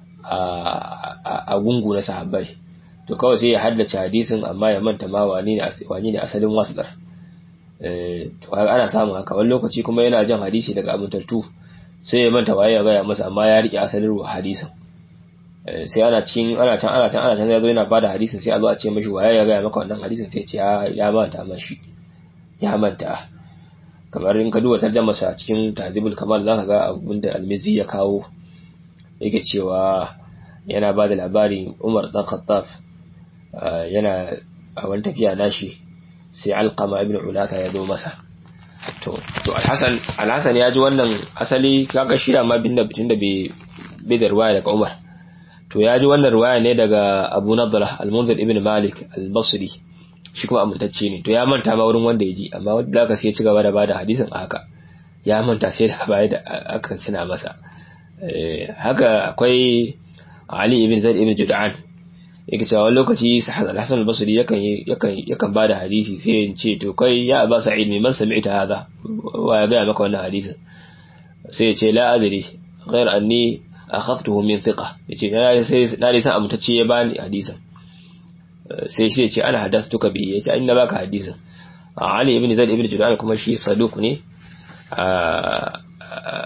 a gungu na sahabbai to kawai sai ya haddace hadisin amma ya manta ma wani ne asalin wasdar to ana samun haka wani lokaci kuma yana jan hadisi daga amintattu sai ya manta waye ya gaya masa amma ya rike asalin hadisin sai ana cin ana can ana can ana can yazo yana bada hadisin sai a zo a ce mishi waye ya gaya maka wannan hadisin sai ya ce ya manta mashi ya manta kamar in ka duba tarjama sa cikin tahdhibul kamal zaka ga abinda almizi ya kawo yake cewa yana bada labari Umar dan Khattab yana a wani tafiya nashi sai alqama ibn ulata ya zo masa to to alhasan alhasan ya ji wannan asali kaga shi da ma bin da bitin da bai da ruwaya daga umar to ya ji wannan ruwaya ne daga abu nadra al-munzir ibn malik al-basri shi kuma amintacce ne to ya manta ma wurin wanda ya ji amma wanda zaka sai ya ci gaba da bada hadisin a haka ya manta sai da baya da aka tuna masa haka akwai ali ibn zaid ibn jud'an yake cewa wani lokaci Hassan al-Basri yakan yakan yakan bada hadisi sai ya ce to kai ya Aba Sa'id mai man sami'ta hada wa ya ga maka wannan hadisin sai ya ce la adri ghair anni akhadtuhu min thiqa yace na sai na san amtacce ya bani hadisin sai shi ya ce ana hadathtuka bihi yace inna baka hadisin Ali ibn Zaid ibn Judan kuma shi saduq ne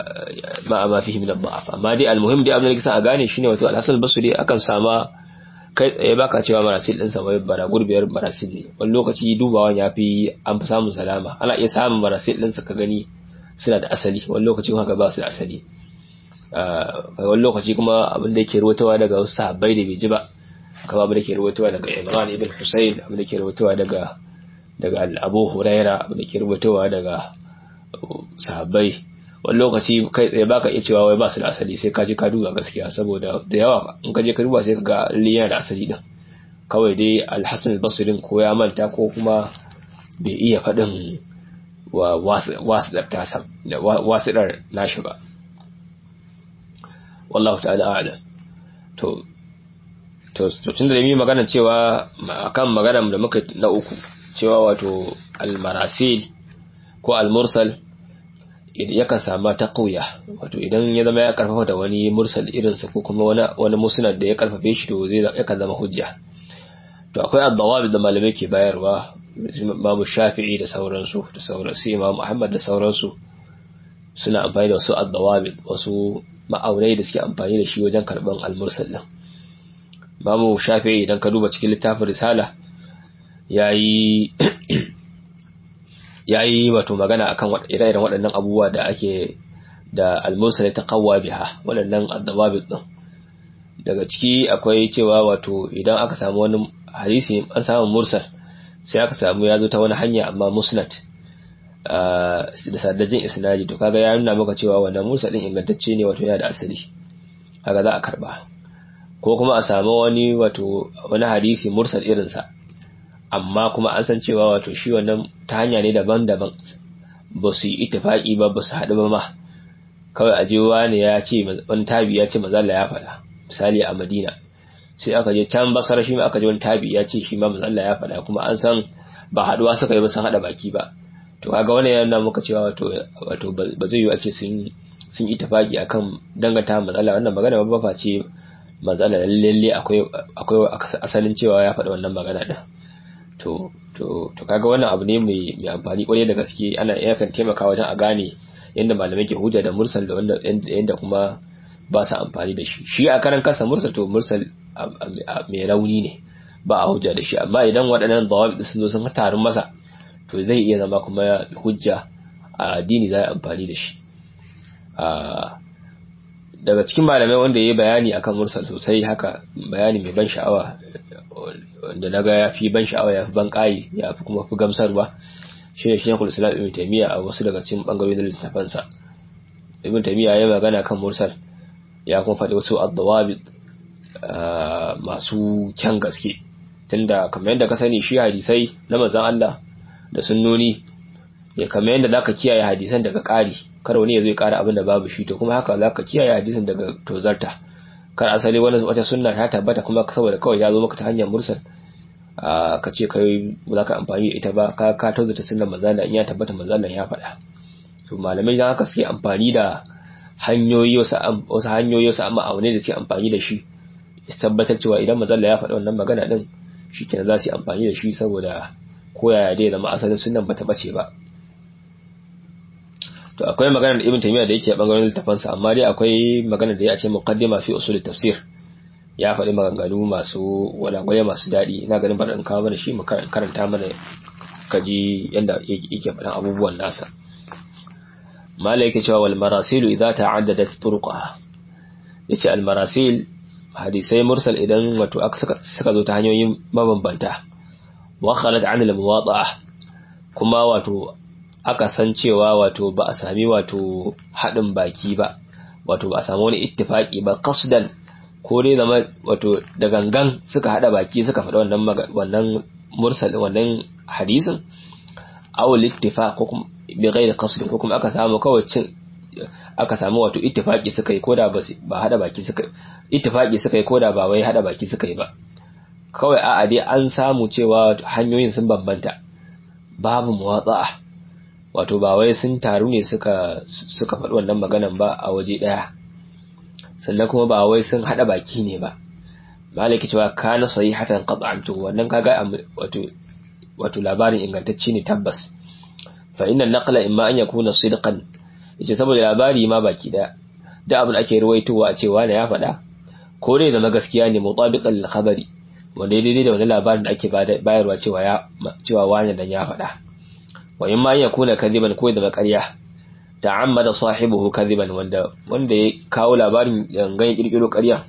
ma ma fihi min ad-da'af amma dai al-muhim dai abin da kisa a gane shine wato al-Hasan al-Basri akan sama kai tsaye baka cewa marasil din sa wai bara gurbiyar marasil ne wani lokaci dubawan yafi an fi samun salama ana iya samun marasil din sa ka gani suna da asali wani lokaci kuma ba su da asali wani lokaci kuma abin da yake ruwatawa daga wasu sahabbai da bai ji ba kama abin da ke ruwatawa daga Imran ibn Husayn abin da ke ruwatawa daga daga Abu Huraira abin da ke ruwatawa daga sahabbai wani lokaci kai tsaye baka iya cewa wai ba su da asali sai ka je ka duba gaskiya saboda da yawa in ka je ka duba sai ka ga yana da asali din kawai dai Al-Hasan al-Basri ko ya manta ko kuma bai iya faɗin wa wasiɗar tasa wasiɗar nashi ba wallahu ta'ala a'lam to to tun da yi magana cewa akan magana da muka na uku cewa wato al-marasil ko al-mursal yakan samu taqwiya wato idan ya zama ya karfafa da wani mursal irinsa ko kuma wani wani musnad da ya karfafe shi to zai yakan zama hujja to akwai ad-dawabit da malamai ke bayarwa Imam Shafi'i da sauransu da sauransu Imam Muhammad da sauransu suna amfani da wasu ad-dawabit wasu ma'aunai da suke amfani da shi wajen karban al-mursal din Imam Shafi'i idan ka duba cikin littafin Risala yayi yayi wato magana akan ire-iren waɗannan abubuwa da ake da al-mursal ya taqawwa biha waɗannan ad-dawabit din daga ciki akwai cewa wato idan aka samu wani hadisi an samu mursal sai aka samu ya zo ta wani hanya amma musnad da sadajin isnadi to kaga ya nuna maka cewa wannan mursal din ingantacce ne wato yana da asali kaga za a karba ko kuma a samu wani wato wani hadisi mursal irinsa amma kuma an san cewa wato shi wannan ta hanya ne daban-daban ba su yi ittifaki ba ba su haɗu ba ma kawai a je wani ya ce wani tabi ya ce mazalla ya faɗa misali a madina sai aka je can basar shi ma aka je wani tabi ya ce shi ma mazalla ya faɗa kuma an san ba haɗuwa suka yi ba sun haɗa baki ba to kaga wannan yana muka cewa wato wato ba zai yi ake sun sun yi tafaki akan danganta mazalla wannan magana ba ba ce mazalla lalle akwai akwai asalin cewa ya faɗa wannan magana din to to to kaga wannan abu ne mai mai amfani kwarai da gaske ana yakan taimaka wajen a gane yadda malamai ke hujja da mursal da wanda yadda kuma ba su amfani da shi shi a karan kansa mursal to mursal mai rauni ne ba a hujja da shi amma idan waɗannan dawabi sun zo sun tarin masa to zai iya zama kuma hujja a addini za a amfani da shi daga cikin malamai wanda ya yi bayani akan mursal sosai haka bayani mai ban sha'awa wanda na ga ya fi ban sha'awa ya fi ban ƙayi ya fi kuma fi gamsarwa shi ne shekul islam ibn taimiyya a wasu daga cikin ɓangarori na littafansa ibn taimiyya ya magana kan mursal ya kuma faɗi wasu addawabi masu kyan gaske tunda kamar yadda ka sani shi hadisai na manzon Allah da sunnoni ya kamar yadda zaka kiyaye hadisan daga ƙari kar wani ya zai ƙara abin da babu shi to kuma haka zaka kiyaye hadisan daga tozarta kar asali wani wata sunna ta tabbata kuma saboda kawai ya zo maka ta hanyar mursal ka ce kai ba za ka amfani da ita ba ka ka tozarta sunnan manzon in ya tabbata manzon ya faɗa to malamai dan haka suke amfani da hanyoyi wasu wasu hanyoyi wasu amma aune da suke amfani da shi tabbatar cewa idan manzon ya faɗa wannan magana din shikenan za su yi amfani da shi saboda koyaya dai zama asalin sunan bata bace ba to akwai magana da ibn taymiya da yake a bangaren littafansa amma dai akwai magana da ya ce muqaddima fi usul tafsir ya faɗi maganganu masu walagwale masu daɗi ina ganin bari in kawo mana shi mu karanta mana kaji yanda yake faɗan abubuwan nasa mala yake cewa wal marasilu idza ta'addadat turqaha yace al marasil hadisai mursal idan wato aka suka zo ta hanyoyin mabambanta wa khalat an al muwada'a kuma wato aka san cewa wato ba a sami wato haɗin baki ba wato ba a sami wani ittifaki ba qasdan ko dai zama wato da gangan suka haɗa baki suka faɗa wannan wannan mursal wannan hadisin aw littifa ko kuma bi ghairi qasd ko kuma aka samu kawai cin aka samu wato ittifaki suka yi koda ba ba haɗa baki suka ittifaki suka yi koda ba wai haɗa baki suka yi ba kawai a'a dai an samu cewa hanyoyin sun bambanta babu muwatsa'a wato ba wai sun taru ne suka suka faɗi wannan maganan ba a waje ɗaya sannan kuma ba wai sun haɗa baki ne ba malaki cewa kana sahihatan qat'an to wannan kaga wato wato labarin ingantacce ne tabbas fa inna naqla imma an yakuna sidqan yace saboda labari ma baki ɗaya da abin ake ruwaitowa a cewa ne ya faɗa ko dai zama gaskiya ne mutabiqan lil khabari wanda ya daidai da wani labarin da ake bayarwa cewa ya cewa wani dan ya faɗa wa in ma yakuna kadiban ko da ƙarya ta'ammada sahibuhu kadiban wanda wanda ya kawo labarin gangan kirkiro ƙarya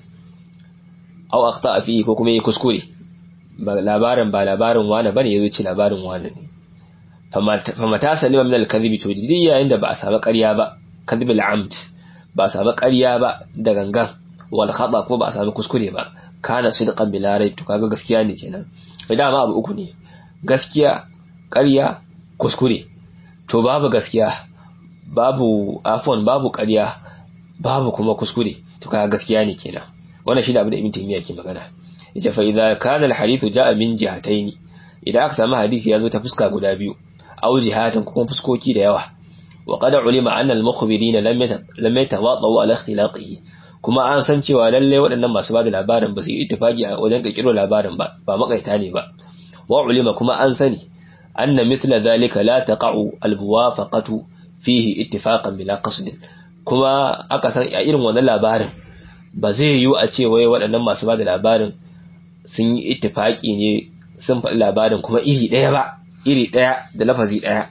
aw akhta fi ko kuma ya kuskure ba labarin ba labarin wani bane yazo ce labarin wani ne famata salima min al-kadhibi to didi yayin da ba a samu ƙarya ba kadhib al-amd ba a samu ƙarya ba da gangan wal khata ko ba a samu kuskure ba kana sidqan bila rayb to kaga gaskiya ne kenan idan ma abu uku ne gaskiya ƙarya kuskure to babu gaskiya babu afon babu ƙarya babu kuma kuskure to kaga gaskiya ne kenan wannan shi da abin da ibn taymiya ke magana yace fa idza kana al-hadithu ja'a min jihatayn idan aka samu hadisi ya zo ta fuska guda biyu aw jihatan kuma fuskoki da yawa wa qad ulima anna al-mukhbirin lam lam yatawadau ala ikhtilaqihi kuma an san cewa lalle waɗannan masu bada labarin ba su yi ittifaki a wajen kirkiro labarin ba ba makaita ne ba wa ulima kuma an sani anna mithla dhalika la taqa'u al-muwafaqatu fihi ittifaqan bila qasd kuma aka san a irin wannan labarin ba zai yiwu a ce wai waɗannan masu bada labarin sun yi ittifaki ne sun faɗi labarin kuma iri ɗaya ba iri ɗaya da lafazi ɗaya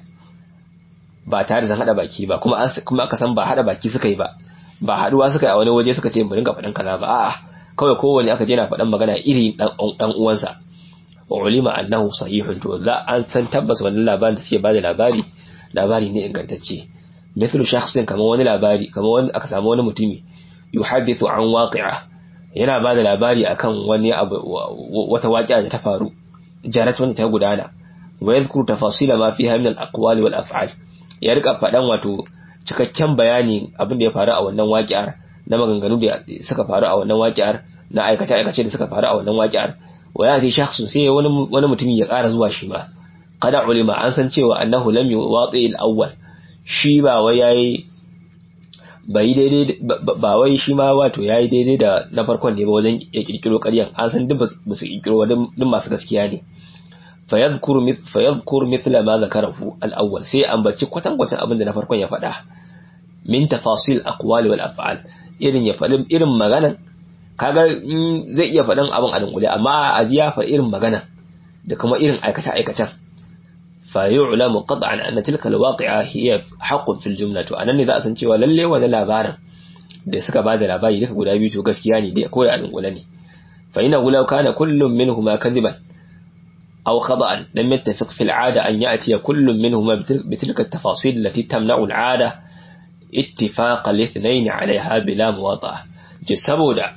ba tare da sun haɗa baki ba kuma kuma aka san ba haɗa baki suka yi ba ba haɗuwa suka yi a wani waje suka ce mu ringa faɗin kaza ba a'a kawai kowane aka je na faɗan magana iri ɗan uwansa wa ulima annahu sahihun to za an san tabbas wannan labarin da suke ba da labari labari ne ingantacce mithlu shakhsin kamar wani labari kamar wani aka samu wani mutumi yuhaddithu an waqi'a yana ba da labari akan wani abu wata waƙiya da ta faru jarat wanda ta gudana wa yadhkuru tafasila ma fiha min al-aqwali wal af'al ya rika faɗan wato cikakken bayani abin da ya faru a wannan waƙiyar na maganganu da suka faru a wannan waƙiyar na aikace aikace da suka faru a wannan waƙiyar wa ya fi shakhsun sai wani wani mutumi ya ƙara zuwa shi ma kada ulima an san cewa annahu lam yuwati al-awwal shi ba wai yayi bai daidai ba wai shi ma wato yayi daidai da na farkon ne ba wajen ya kirkiro ƙaryan an san duk ba su kirkiro duk masu gaskiya ne fayadhkuru fayadhkuru mithla ma zakarahu al-awwal sai ambaci kwatan kwatan abin da na farkon ya faɗa min tafasil aqwali wal af'al irin ya faɗi irin maganan kaga zai iya faɗin abin a dunkule amma a ji ya faɗi irin magana da kuma irin aikace aikacen فيعلم قطعا أن تلك الواقعة هي حق في الجملة أنا إذا أسن cewa lalle wani labarin da suka bada labari duka guda biyu to gaskiya ne dai ko da alƙula ne fa ina gulau kana kullum minhuma kadiban aw khada'an lam yattafiq fi al'ada an ya'ti kullum minhuma bi tilka at-tafasil allati tamna'u al'ada ittifaq al-ithnayn 'alayha bila muwata'a ji saboda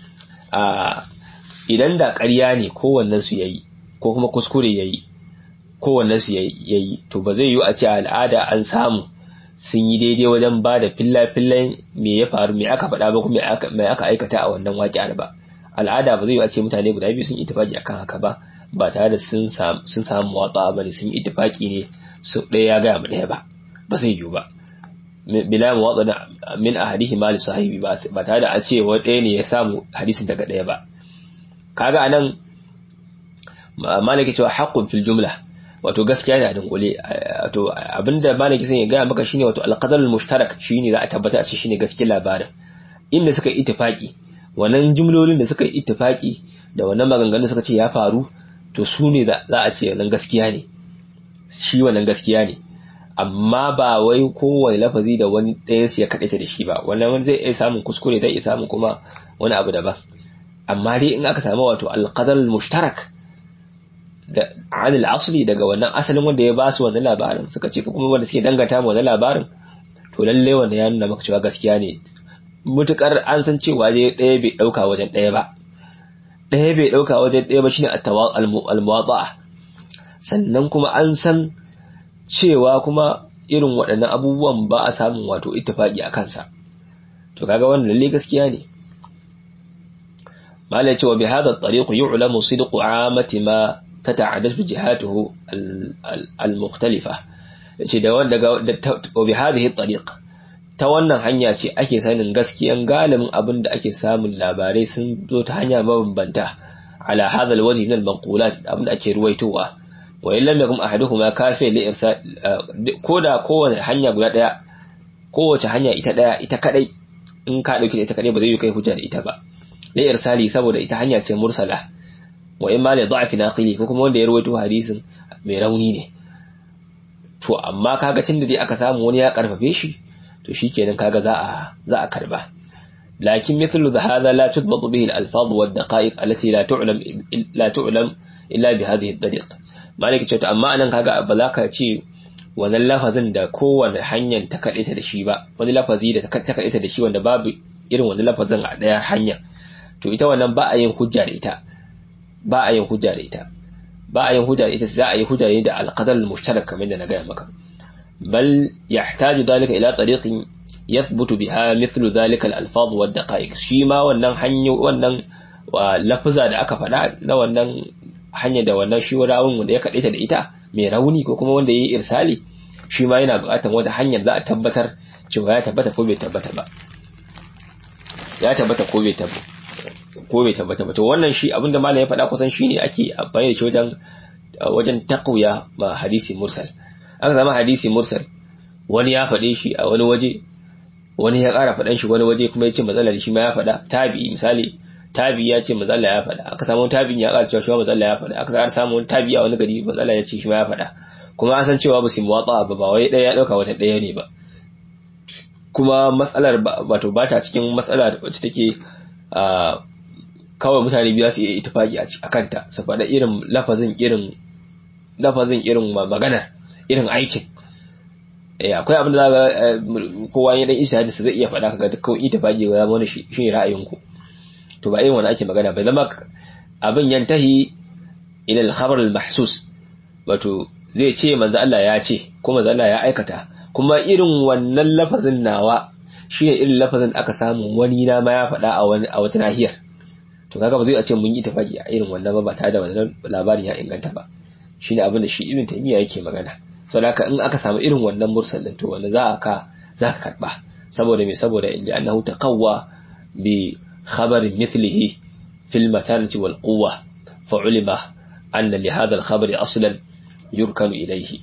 idan da ƙarya ne kowannen su yayi ko kuma kuskure yayi kowanne su yayi to ba zai yi a ce al'ada an samu sun yi daidai wajen ba da filla-fillan me ya faru me aka faɗa ba kuma me aka aikata a wannan waƙiyar ba al'ada ba zai yi a ce mutane guda biyu sun ittifaki akan haka ba ba tare da sun samu watsa ba ne sun yi ittifaki ne su ɗaya ya gaya ma ɗaya ba ba zai yiwu ba bila mu watsa min a hadihi mali sahibi ba tare da a ce wa ɗaya ne ya samu hadisin daga ɗaya ba kaga anan malaki cewa haqqun fil jumla wato gaskiya ne a dunkule wato abinda malaki sun ya gaya maka shine wato alqadarul mushtarak shine za a tabbata a ce shine gaskiyar labarin inda suka yi ittifaki wannan jumlolin da suka yi ittifaki da wannan maganganun suka ce ya faru to su ne za a ce wannan gaskiya ne shi wannan gaskiya ne amma ba wai kowane lafazi da wani ɗayan su ya kaɗaita da shi ba wannan wani zai iya samun kuskure zai iya samun kuma wani abu daban amma dai in aka samu wato alqadarul mushtarak da anil asli daga wannan asalin wanda ya ba su wannan labarin suka ce kuma wanda suke dangata mu wannan labarin to lalle wanda ya nuna maka cewa gaskiya ne mutukar an san cewa dai ɗaya bai ɗauka wajen ɗaya ba ɗaya bai ɗauka wajen ɗaya ba shine al-muwada'a sannan kuma an san cewa kuma irin waɗannan abubuwan ba a samun wato ittifaqi a kansa to kaga wannan lalle gaskiya ne malai cewa bi hada at-tariq yu'lamu sidqu 'amati ma تتعدد جهاته المختلفة ce da wanda ga bi hadhihi tariq ta wannan hanya ce ake sanin gaskiyan galibin abin da ake samun labarai sun zo ta hanya mabambanta ala hadha alwajh min almanqulat abin da ake ruwaitowa wa in lam yakum ahaduhuma kafi li irsal koda kowace hanya guda daya kowace hanya ita daya ita kadai in ka dauki ita kadai ba zai yi kai hujja da ita ba li irsali saboda ita hanya ce mursala wa in ma li da'fi naqili ko kuma wanda ya rawaito hadisin mai rauni ne to amma kaga tun da dai aka samu wani ya karfafe shi to shikenan kaga za a za a karba lakin mithlu hadha la tudbatu bihi al-alfaz wa ad-daqa'iq allati la tu'lam la tu'lam illa bi hadhihi ad-dariq malaki ce to amma anan kaga ba za ka ce wannan lafazin da kowane hanyar ta kaɗe da shi ba wani lafazi da ta kaɗe da shi wanda babu irin wani lafazin a ɗaya hanya to ita wannan ba a yin hujja da ita ba a yin hujja da ita ba a yin hujja da ita za a yi hujja ne da alqadar mushtarak kamar da na gaya maka bal yahtaju dalika ila tariqin yathbutu biha mithlu dhalika al-alfaz wa ad-daqa'iq shi ma wannan hanyo wannan lafaza da aka faɗa na wannan hanya da wannan shi rawun da ya kaɗe ta da ita mai rauni ko kuma wanda ya yi irsali shi ma yana buƙatar wata hanyar za a tabbatar cewa ya tabbata ko bai tabbata ba ya tabbata ko bai tabbata ko bai tabbata ba to wannan shi abinda malam ya faɗa kusan shine ake amfani da shi wajen wajen taqwiya ma hadisi mursal aka zama hadisi mursal wani ya faɗe shi a wani waje wani ya ƙara faɗan shi wani waje kuma ya ce matsalar shi ma ya faɗa tabi misali tabi ya ce mazalla ya faɗa aka samu tabin ya ƙara cewa shi mazalla ya faɗa aka ƙara samu wani tabi a wani gari mazalla ya ce shi ma ya faɗa kuma an san cewa ba su muwatsa ba ba wai ɗaya ya ɗauka wata ɗaya ne ba kuma matsalar wato ba ta cikin matsala wacce take kawai mutane biyu su iya itifaki a kanta su faɗa irin lafazin irin lafazin irin magana irin aikin eh akwai abin da za ga kowa ya dan isa su zai iya faɗa kaga dukkan itifaki ga zama shi ne ra'ayinku to ba irin wani ake magana bai zama abin yantahi ila al-khabar al-mahsus wato zai ce manzo Allah ya ce ko manzo Allah ya aikata kuma irin wannan lafazin nawa shine irin lafazin aka samu wani na ma ya faɗa a wani a wata nahiyar to kaga ba zai a ce mun yi tafaki a irin wannan ba ba tare da wannan labarin ya inganta ba shine abin da shi ibn taymiya yake magana saboda haka in aka samu irin wannan mursal din to wanda za ka za ka karba saboda me saboda inda annahu taqawwa bi خبر مثله في المتانة والقوة فعلم أن لهذا الخبر أصلا يركن إليه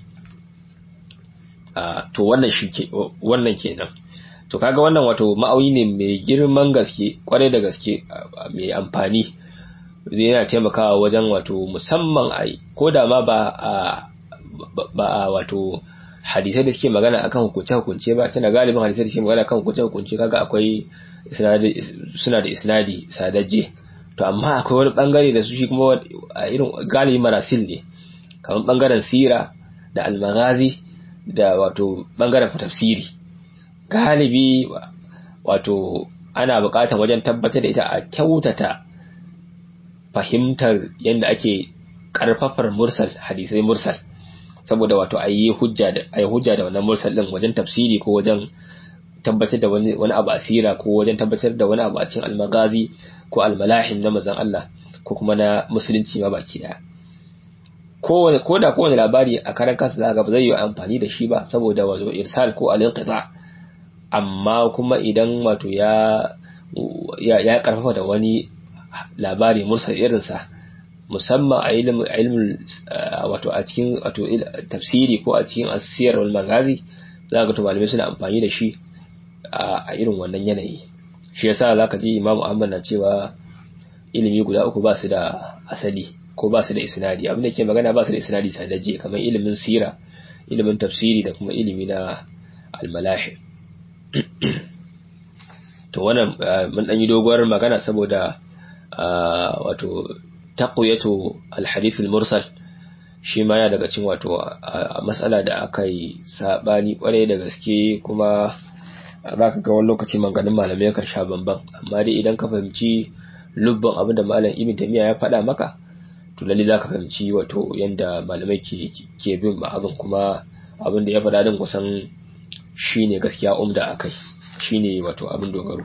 to wannan shi ke wannan kenan to kaga wannan wato ma'auyi ne mai girman gaske kwarai da gaske mai amfani zai yana taimakawa wajen wato musamman a ko da ma ba a ba a wato hadisai da suke magana akan hukunce hukunce ba tana galibin hadisai da suke magana akan hukunce hukunce kaga akwai suna da isnadi sadajje to amma akwai wani bangare da su shi kuma a irin galibi marasil ne kamar bangaren sira da almagazi da wato bangaren tafsiri galibi wato ana buƙatar wajen tabbatar da ita a kyautata fahimtar yadda ake karfafar mursal hadisai mursal saboda wato a yi hujja da a yi hujja da wannan mursal din wajen tafsiri ko wajen tabbatar da wani wani abu asira ko wajen tabbatar da wani abu a cikin almagazi ko almalahim na manzon Allah ko kuma na musulunci ma baki daya ko ko da kowane labari a karan kansa za ga ba zai yi amfani da shi ba saboda wato irsal ko al-inqita amma kuma idan wato ya ya, ya karfafa da wani labari mursal irinsa musamman a ilimin wato a cikin wato tafsiri ko a cikin asiyar wal magazi za ga to malamai suna amfani da shi a irin wannan yanayi shi yasa zaka ji Imam Ahmad na cewa ilimi guda uku ba su da asali ko ba su da isnadi abin da ke magana ba su da isnadi sadaje kamar ilimin sira ilimin tafsiri da kuma ilimi na almalahi to wannan mun dan yi doguwar magana saboda wato taqwiyatu alhadith almursal shi ma ya daga cikin wato matsala da aka yi sabani kwarai da gaske kuma za ka ga wani lokaci manganin malamai kan sha bamban amma dai idan ka fahimci lubban abin da malam ibn tamiya ya faɗa maka to lalle za ka fahimci wato yanda malamai ke ke bin abin kuma abin da ya faɗa din kusan shine gaskiya umda akai shine wato abin dogaro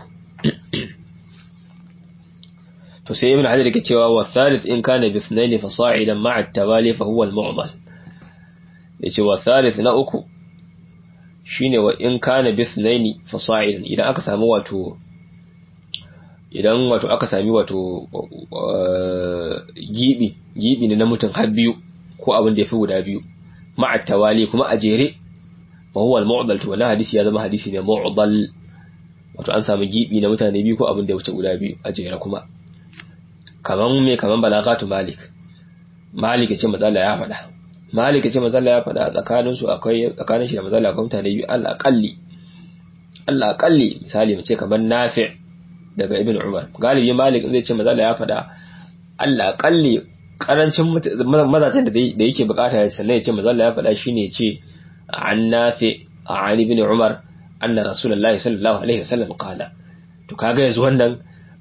to sai ibn hajar yake cewa wa thalith in kana bi ithnain fa sa'idan ma'a at-tawali fa huwa al-mu'dal yace wa thalith na uku shine wa in kana bi ithnain fa sa'idan idan aka samu wato idan wato aka sami wato gibi gibi ne na mutum har biyu ko abin da yafi guda biyu ma'a tawali kuma a jere fa huwa al-mu'dal to wannan hadisi ya zama hadisi ne mu'dal wato an samu gibi na mutane biyu ko abin da ya wuce guda biyu a jere kuma kaman me kaman balagatu malik malik ya ce mazalla ya faɗa malik ya ce mazalla ya faɗa tsakanin su akwai tsakanin shi da mazalla akwai mutane biyu Allah akalli Allah akalli misali mu ce kaman nafi' daga ibn umar galibi malik zai ce mazalla ya faɗa Allah akalli karancin mazajen da yake bukata ya sannan ya ce mazalla ya faɗa shine ya ce an nafi an ibn umar anna rasulullahi sallallahu alaihi wasallam qala to kaga yanzu wannan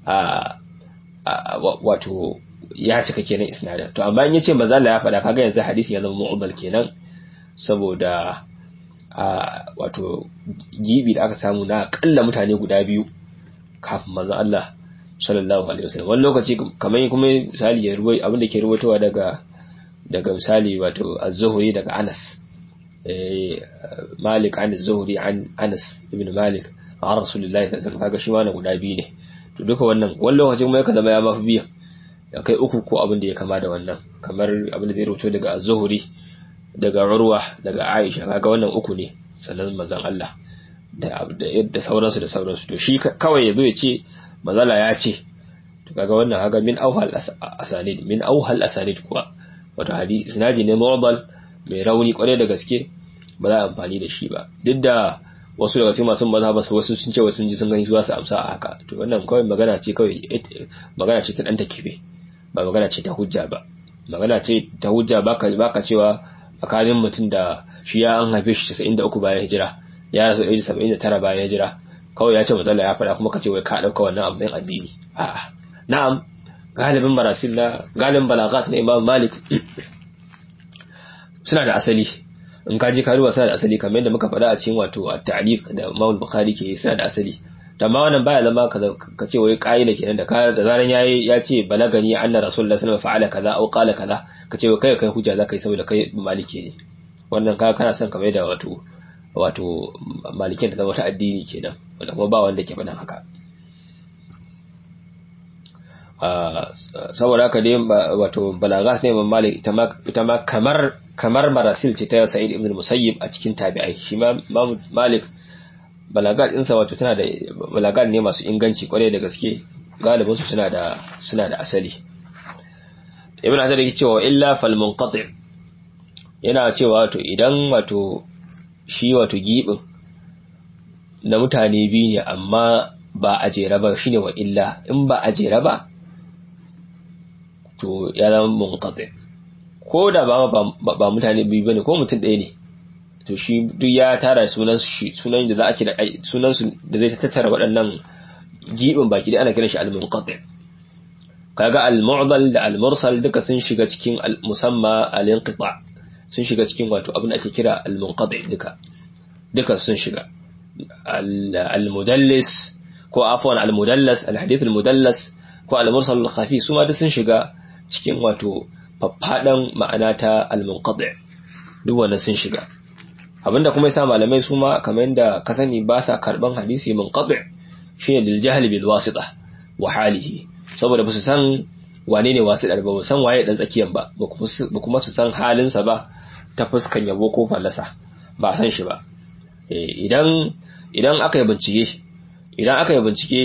wato ya cika kenan isnadin to amma in yace mazalla ya faɗa kaga yanzu hadisi ya zama mu'dal kenan saboda wato gibi da aka samu na akalla mutane guda biyu kafin manzo Allah sallallahu alaihi wasallam wani lokaci kamar kuma misali ya ruwai abin da ke ruwaitowa daga daga misali wato az-zuhri daga Anas eh Malik an az-zuhri an Anas ibn Malik an Rasulullahi sallallahu alaihi wasallam kaga shi ma na guda biyu ne to duka wannan wani lokaci kuma yakan zama ya mafi biya ya kai uku ko abin da ya kama da wannan kamar abin da zai rubuto daga az-zuhri daga Urwa daga Aisha kaga wannan uku ne sannan manzon Allah da da sauransu da sauransu to shi kawai yazo ya ce mazala ya ce to kaga wannan haga min auhal asanid min auhal asanid kuwa wato hadisi isnadi ne mu'dal mai rauni kware da gaske ba za a amfani da shi ba duk da wasu daga cikin masu mazhaba su wasu sun ce wasu sun ji sun gani su za su amsa a haka to wannan kawai magana ce kawai magana ce ta dan takibe ba magana ce ta hujja ba magana ce ta hujja baka baka cewa tsakanin mutum da shi ya an haife shi 93 bayan hijira ya rasu 79 bayan hijira kawai ya ce matsala ya faɗa kuma ka ce wai ka ɗauka wannan abin addini a'a na'am galibin marasil na galibin balagat na imam malik suna da asali in ka je karuwa suna da asali kamar yadda muka faɗa a cikin wato at-ta'liq da imam bukhari ke suna da asali amma wannan baya zama ka ce wai ƙa'ida kenan da ka da zaran yayi ya ce balagani anna rasulullahi sallallahu alaihi wasallam fa'ala kaza aw qala kaza ka ce kai kai hujja zaka yi saboda kai maliki ne wannan ka kana son kamar da wato wato malikin da zama ta addini kenan wanda kuma ba wanda ke faɗin haka saboda haka dai wato balagas ne imam malik ita ma kamar kamar marasil ce ta sa'id ibn musayyib a cikin tabi'ai shi ma malik balagat ɗinsa wato tana da balagat ne masu inganci kwarai da gaske galibinsu suna da suna da asali ibn hajar yake cewa illa fal munqati yana cewa wato idan wato shi wato gibin na mutane biyu ne amma ba a jera ba shine wa illa in ba a jera ba to ya zama munqati ko da ba ba mutane biyu bane ko mutum ɗaya ne to shi duk ya tara sunan shi sunan da za a kira sunan su da zai tattara waɗannan gibin baki da ana kiran shi al-munqati kaga al-mu'dal da al-mursal duka sun shiga cikin musamma al-inqita sun shiga cikin wato abin da ake kira al-munqati duka duka sun shiga al-mudallis ko afwan al-mudallas al-hadith al-mudallas ko al-mursal al-khafi su ma duk sun shiga cikin wato faffadan ma'ana ta al-munqati duk wannan sun shiga abinda kuma yasa malamai su ma kamar yadda ka sani ba sa karban hadisi munqati shine lil jahl bil wasita wa halihi saboda ba su san wane ne wasiɗar ba san waye dan tsakiyan ba ba kuma su san halinsa ba ta fuskan yabo ko fallasa ba san shi ba idan idan aka yi bincike idan aka yi bincike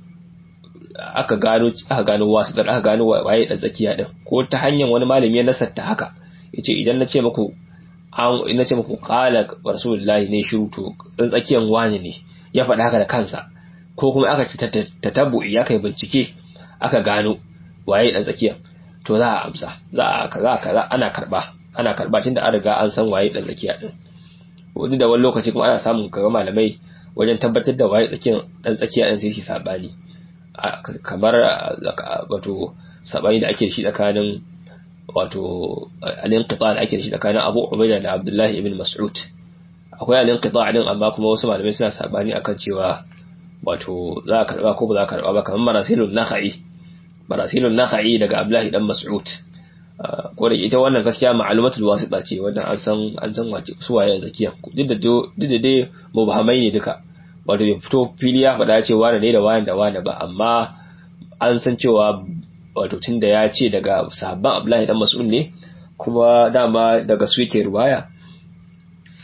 aka gano aka gano wasiɗar aka gano waye dan tsakiya din ko ta hanyar wani malami ya nasarta haka yace idan na ce muku an ina ce muku qala rasulullahi ne shiru to dan tsakiyan wani ne ya faɗa haka da kansa ko kuma aka tatabbu'i ya kai bincike aka gano waye dan tsakiya to za a amsa za a kaza kaza ana karba ana karba tunda an riga an san waye dan tsakiya din wani da wani lokaci kuma ana samun kaga malamai wajen tabbatar da waye tsakiyan dan tsakiya din sai su sabani kamar wato sabani da ake da shi tsakanin wato al-inqita da ake da shi tsakanin Abu Ubaida da Abdullah ibn Mas'ud akwai al-inqita din amma kuma wasu malamai suna sabani akan cewa wato za a karba ko ba za a karba ba kamar marasilun nakhai marasilun nakhai daga Abdullahi dan Mas'ud ko da ita wannan gaskiya ma'lumatul wasita ce wanda an san an san wace su waye zakiya duk da duk da dai mubhamai ne duka wato bai fito fili ya faɗa ce wani ne da wani da wani ba amma an san cewa wato tunda ya ce daga sahabban Abdullahi dan Mas'ud ne kuma dama daga su yake ruwaya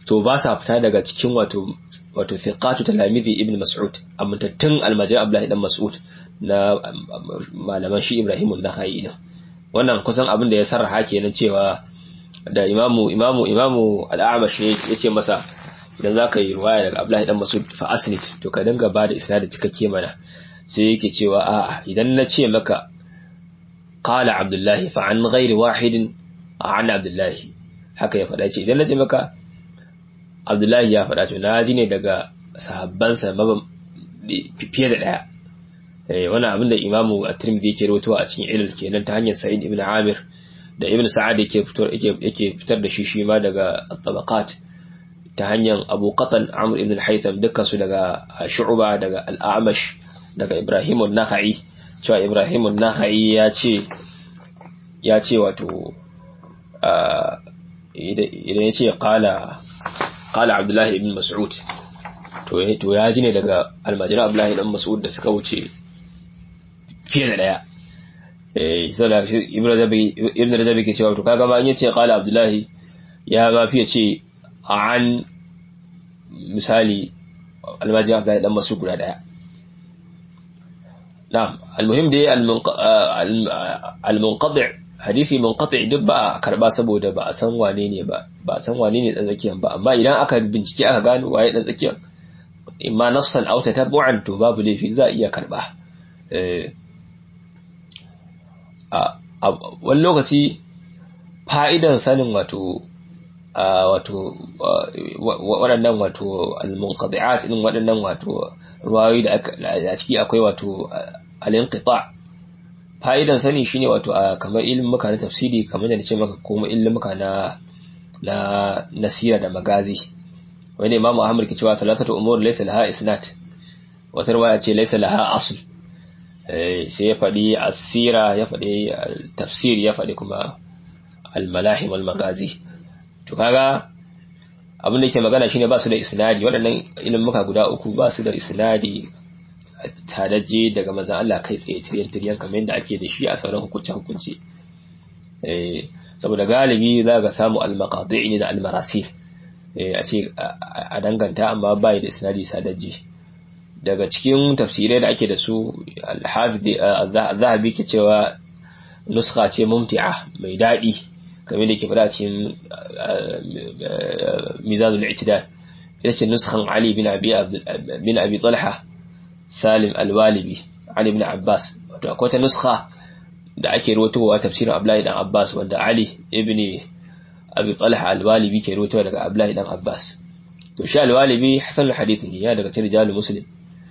to ba sa fita daga cikin wato wato fiqatu talamizi ibn mas'ud amintattun almajid abdullahi dan mas'ud na malaman shi ibrahim an-nakhai din wannan kusan abin da ya sarraha kenan cewa da imamu imamu imamu al-a'mash ya ce masa idan zaka yi riwaya daga abdullahi dan mas'ud fa asnid to ka dinga ba da isnad cikakke mana sai yake cewa a'a idan na ce maka qala abdullahi fa an ghairi wahidin an abdullahi haka ya faɗa ce idan na ce maka abdullahi ya faɗa to na ji ne daga sahabbansa fiye da ɗaya wani abin da imamu a tirmidhi yake rawaitowa a cikin ilal kenan ta hanyar sa'id ibn amir da ibn sa'ad yake fitar yake fitar da shi shi ma daga tabaqat ta hanyar abu qatan amr ibn al-haytham dukkan su daga shu'ba daga al-a'mash daga ibrahim an-nakhai cewa ibrahim an-nakhai ya ce ya ce wato idan ya ce qala qala abdullahi ibn mas'ud to to ya ji ne daga almajiran abdullahi ibn mas'ud da suka wuce fiye da daya eh saboda ibn razabi ibn razabi ke cewa to kaga ma in yace qala abdullahi ya ma fiye ce an misali almajiran abdullahi dan mas'ud guda daya na'am almuhim dai al-munqati hadisi munqati duk ba a karba saboda ba a san wane ne ba ba a san wane ne dan tsakiyan ba amma idan aka bincike aka gano waye dan tsakiyan imma nassan aw tatabbu'an to babu laifi za a iya karba eh a wani lokaci fa'idan sanin wato wato waɗannan wato al-munqati'at din waɗannan wato ruwayoyi da a ciki akwai wato al-inqita' fa'idan sani shine wato a kamar ilimuka na tafsiri kamar da nace maka kuma ilimuka na na nasira da magazi wani imam Ahmad ke cewa talatatu umur laysa laha isnad wata riwaya ce laysa laha asl sai ya faɗi asira ya faɗi tafsir ya faɗi kuma al-malahim wal magazi to kaga abin da yake magana shine ba su da isnadi waɗannan ilimuka guda uku ba su da isnadi tadaje daga manzan Allah kai tsaye tiryan tiryan kamar yadda ake da shi a sauran hukunce hukunce eh saboda galibi za ka samu al-maqadi' ne da al-marasil eh a ce a danganta amma bai da isnadi sadaje daga cikin tafsirai da ake da su al-hafiz az-zahabi ke cewa nuskha ce mumti'a mai dadi kamar da ke fada cikin mizanul i'tidal ita ce nuskhan Ali bin Abi bin Abi Talha Salim Al-Walibi Ali ibn Abbas wato akwai ta nuskha da ake rawaitowa tafsirin Abdullahi dan Abbas wanda Ali ibn Abi Talha Al-Walibi ke rawaitowa daga Abdullahi dan Abbas to shi Al-Walibi hasan al-hadith ne ya daga cikin rijalul muslim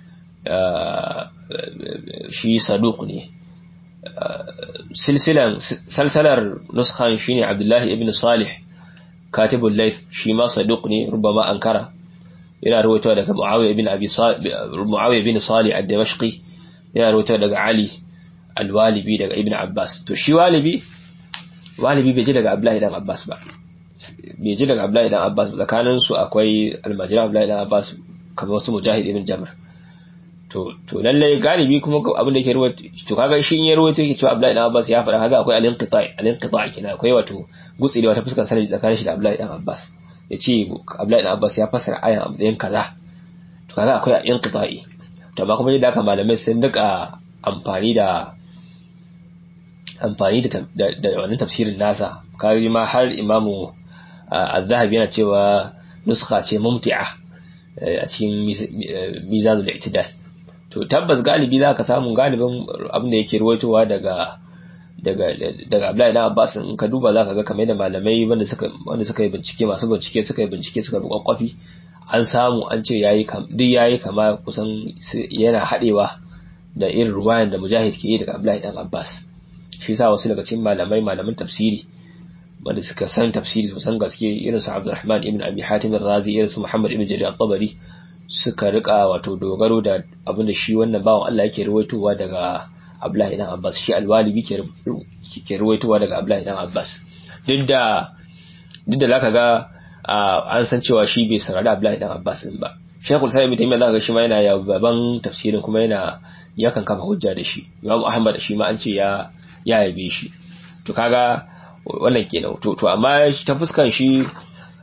shi saduq ne silsilan salsalar nuskhan shine Abdullahi ibn Salih katibul layth shi ma saduq ne rubama ankara yana rawaitowa daga Muawiya ibn Abi Muawiya ibn Salih ad-Damashqi yana rawaitowa daga Ali al-Walibi daga Ibn Abbas to shi Walibi Walibi bai ji daga Abdullahi dan Abbas ba bai ji daga Abdullahi dan Abbas tsakanin su akwai almajira Abdullahi dan Abbas kamar wasu Mujahid ibn Jabr to to lalle galibi kuma abin da yake rawaito to kaga shi in ya rawaito yake cewa Abdullahi dan Abbas ya fara kaga akwai al-inqita' al-inqita' kina akwai wato gutsire wata fuskar sanadi tsakanin shi da Abdullahi dan Abbas ya ce Abdullahi dan Abbas ya fasara ayan abdayin kaza to kaga akwai inqita'i to amma kuma yadda aka malamai sun duka amfani da amfani da da wannan tafsirin nasa kaga ma har imamu az-zahabi yana cewa nuskha ce mumti'a a cikin mizanul i'tidal to tabbas galibi za ka samu galibin abin da yake ruwaitowa daga daga daga Abdullahi dan Abbas in ka duba zaka ga kamar da malamai wanda suka wanda suka yi bincike masu bincike suka yi bincike suka bi kwakwafi an samu an ce yayi kam duk yayi kama kusan yana hadewa da irin ruwayan da Mujahid ke yi daga Abdullahi dan Abbas shi yasa wasu daga cikin malamai malaman tafsiri wanda suka san tafsiri su san gaske irin su Abdurrahman ibn Abi Hatim ar-Razi irin su Muhammad ibn Jarir at-Tabari suka rika wato dogaro da abin da shi wannan bawan Allah yake ruwaitowa daga Abdullahi dan Abbas shi alwalibi ke ke ruwaitowa daga Abdullahi dan Abbas duk da duk da zaka ga an san cewa shi bai saurari Abdullahi dan Abbas din ba Sheikhul Sa'id bin zaka ga shi ma yana yaban tafsirin kuma yana yakan kafa hujja da shi Imam Ahmad shi ma an ce ya ya yabe shi to kaga wannan kenan to to amma ta fuskan shi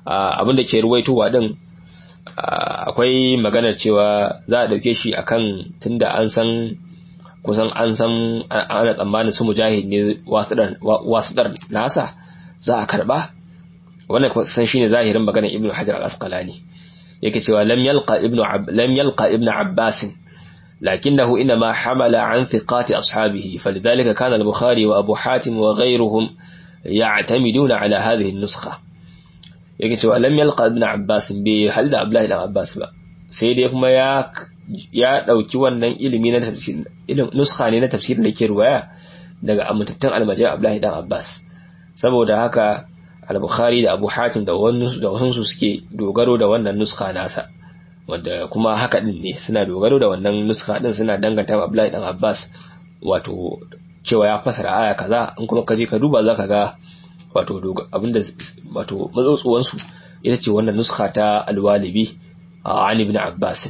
abin da ke ruwaitowa din akwai maganar cewa za a dauke shi akan tunda an san kusan an san ana tsammanin su mujahid ne wasiɗar nasa za a karba wannan san shine zahirin maganar ibnu hajar al-asqalani yake cewa lam yalqa ibnu lam yalqa ibnu abbas لكنه إنما حمل عن ثقات أصحابه فلذلك كان البخاري وأبو حاتم وغيرهم يعتمدون على هذه النسخة يقول لم يلقى ابن عباس بهل عبد الله بن عباس با sai dai kuma ya ya dauki wannan ilimi na tafsir ilimin nuskha ne na tafsirin da ke ruwaya daga amintattun almajai Abdullahi dan Abbas saboda haka al-Bukhari da Abu Hatim da wannan da wasu suke dogaro da wannan nuskha nasa wanda kuma haka din ne suna dogaro da wannan nuska din suna danganta wa Abdullahi dan Abbas wato cewa ya fasara aya kaza in kuma kaje ka duba zaka ga wato abinda wato matsotsuwan su ita ce wannan nuska ta al-Walibi an ibn Abbas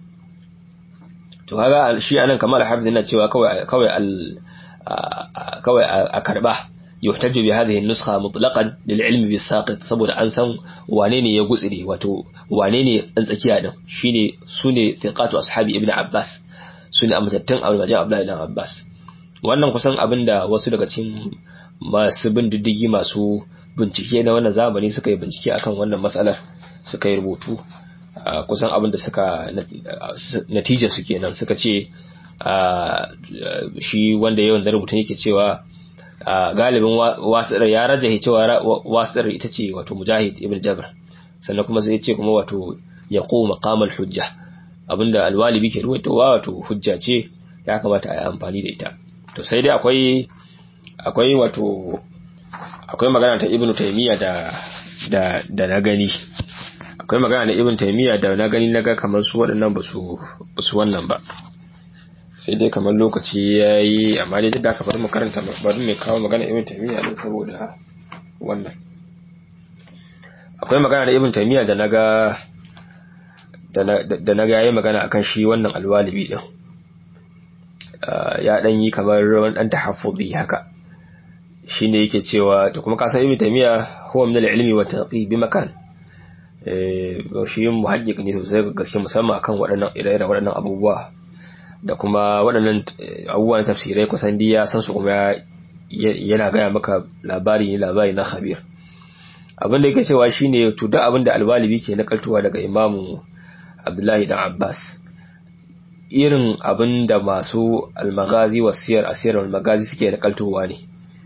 to kaga shi anan kamar Hafiz yana cewa kawai kawai al kawai a karba yuhtaju bi hadhihi an-nuskha mutlaqan lil ilmi bis saqit saboda an san wane ne ya gutsire wato wane ne tsakiya din shine sune thiqatu ashabi ibn abbas sune amtattun almajan abdullahi ibn abbas wannan kusan abinda wasu daga cikin masu bin diddigi masu bincike na wannan zamani suka yi bincike akan wannan matsalar suka yi rubutu kusan abinda suka natija su kenan suka ce shi wanda yawan da rubutun yake cewa galibin wasirar ya rajahi cewa wasirar ita ce wato mujahid ibn jabr sannan kuma sai ce kuma wato ya koma maqamal hujja abinda alwalibi ke ruwaitowa wato hujja ce ya kamata a yi amfani da ita to sai dai akwai akwai wato akwai magana ta ibnu taymiya da da da na gani akwai magana da ibnu taymiya da na gani naga kamar su waɗannan ba su ba su wannan ba sai dai kamar lokaci ya yi amma dai duk da aka bari mu karanta bari mai kawo magana ibn taymiya din saboda wannan akwai magana da ibn taymiya da naga da naga yayi magana akan shi wannan alwalibi din ya dan yi kamar wani dan tahaffuzi haka shine yake cewa to kuma ka san ibn taymiya huwa min al-ilmi wa taqi bi makan eh shi muhajjik ne sosai gaske musamman akan waɗannan ire-iren waɗannan abubuwa da kuma waɗannan abubuwan tafsirai kusan diya san su kuma yana gaya maka labari ne labari na khabir abin da yake cewa shine to duk abin da alwalibi ke nakaltowa daga imamu abdullahi dan abbas irin abin da masu almagazi wasiyar asiyar almagazi suke nakaltowa ne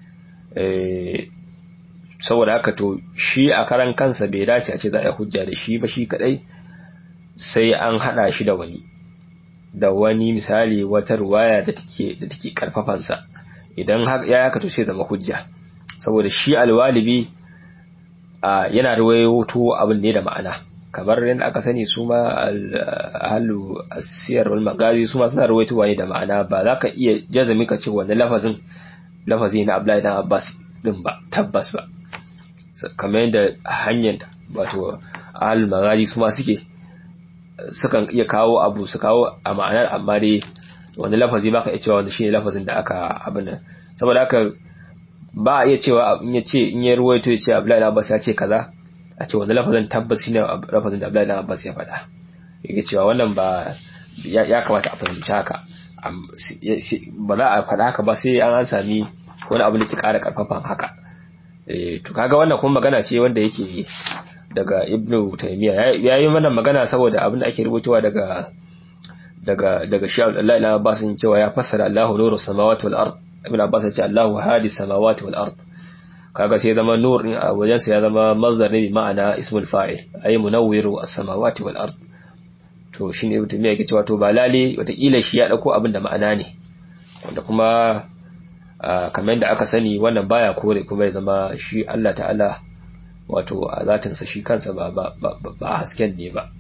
saboda haka to shi a karan kansa bai dace a ce za a yi hujja da shi ba shi kadai sai an hada shi da wani da wani misali wata ruwaya da take da take karfafansa idan ya haka to sai zama hujja saboda shi alwalibi yana ruwayoto abin ne da ma'ana kamar yadda aka sani su ma ahlu asiyar wal magazi su ma suna ruwaitowa ne da ma'ana ba za ka iya jazami ka ce wannan lafazin lafazi na Abdullahi dan Abbas din ba tabbas ba kamar yadda hanyar wato ahlu magazi su ma suke sukan iya kawo abu su kawo a ma'anar amma dai wani lafazi baka iya cewa wanda shine lafazin da aka abin nan saboda haka ba a iya cewa in ya ce in ya ruwaito ya ce Abdullahi Abbas ya ce kaza a ce wani lafazin tabbas shine lafazin da Abdullahi Abbas ya faɗa yake cewa wannan ba ya kamata a fahimci haka ba za a faɗa haka ba sai an sami wani abu da ke ƙara ƙarfafan haka to kaga wannan kuma magana ce wanda yake daga ibnu taymiya ya yi mana magana saboda abin da ake rubutuwa daga daga daga shi Allah ila Abbas cewa ya fassara Allahu nuru samawati wal ard ibn Abbas ya ce Allahu hadi samawati wal ard kaga sai zama nur din a wajen sa ya zama mazdar ne bi ma'ana ismul fa'il ay munawwiru as-samawati wal ard to shine ibn taymiya yake cewa to ba lale watakila shi ya dauko abin da ma'ana ne wanda kuma kamar da aka sani wannan baya kore kuma ya zama shi Allah ta'ala wato a zatinsa shi kansa ba ba hasken ne ba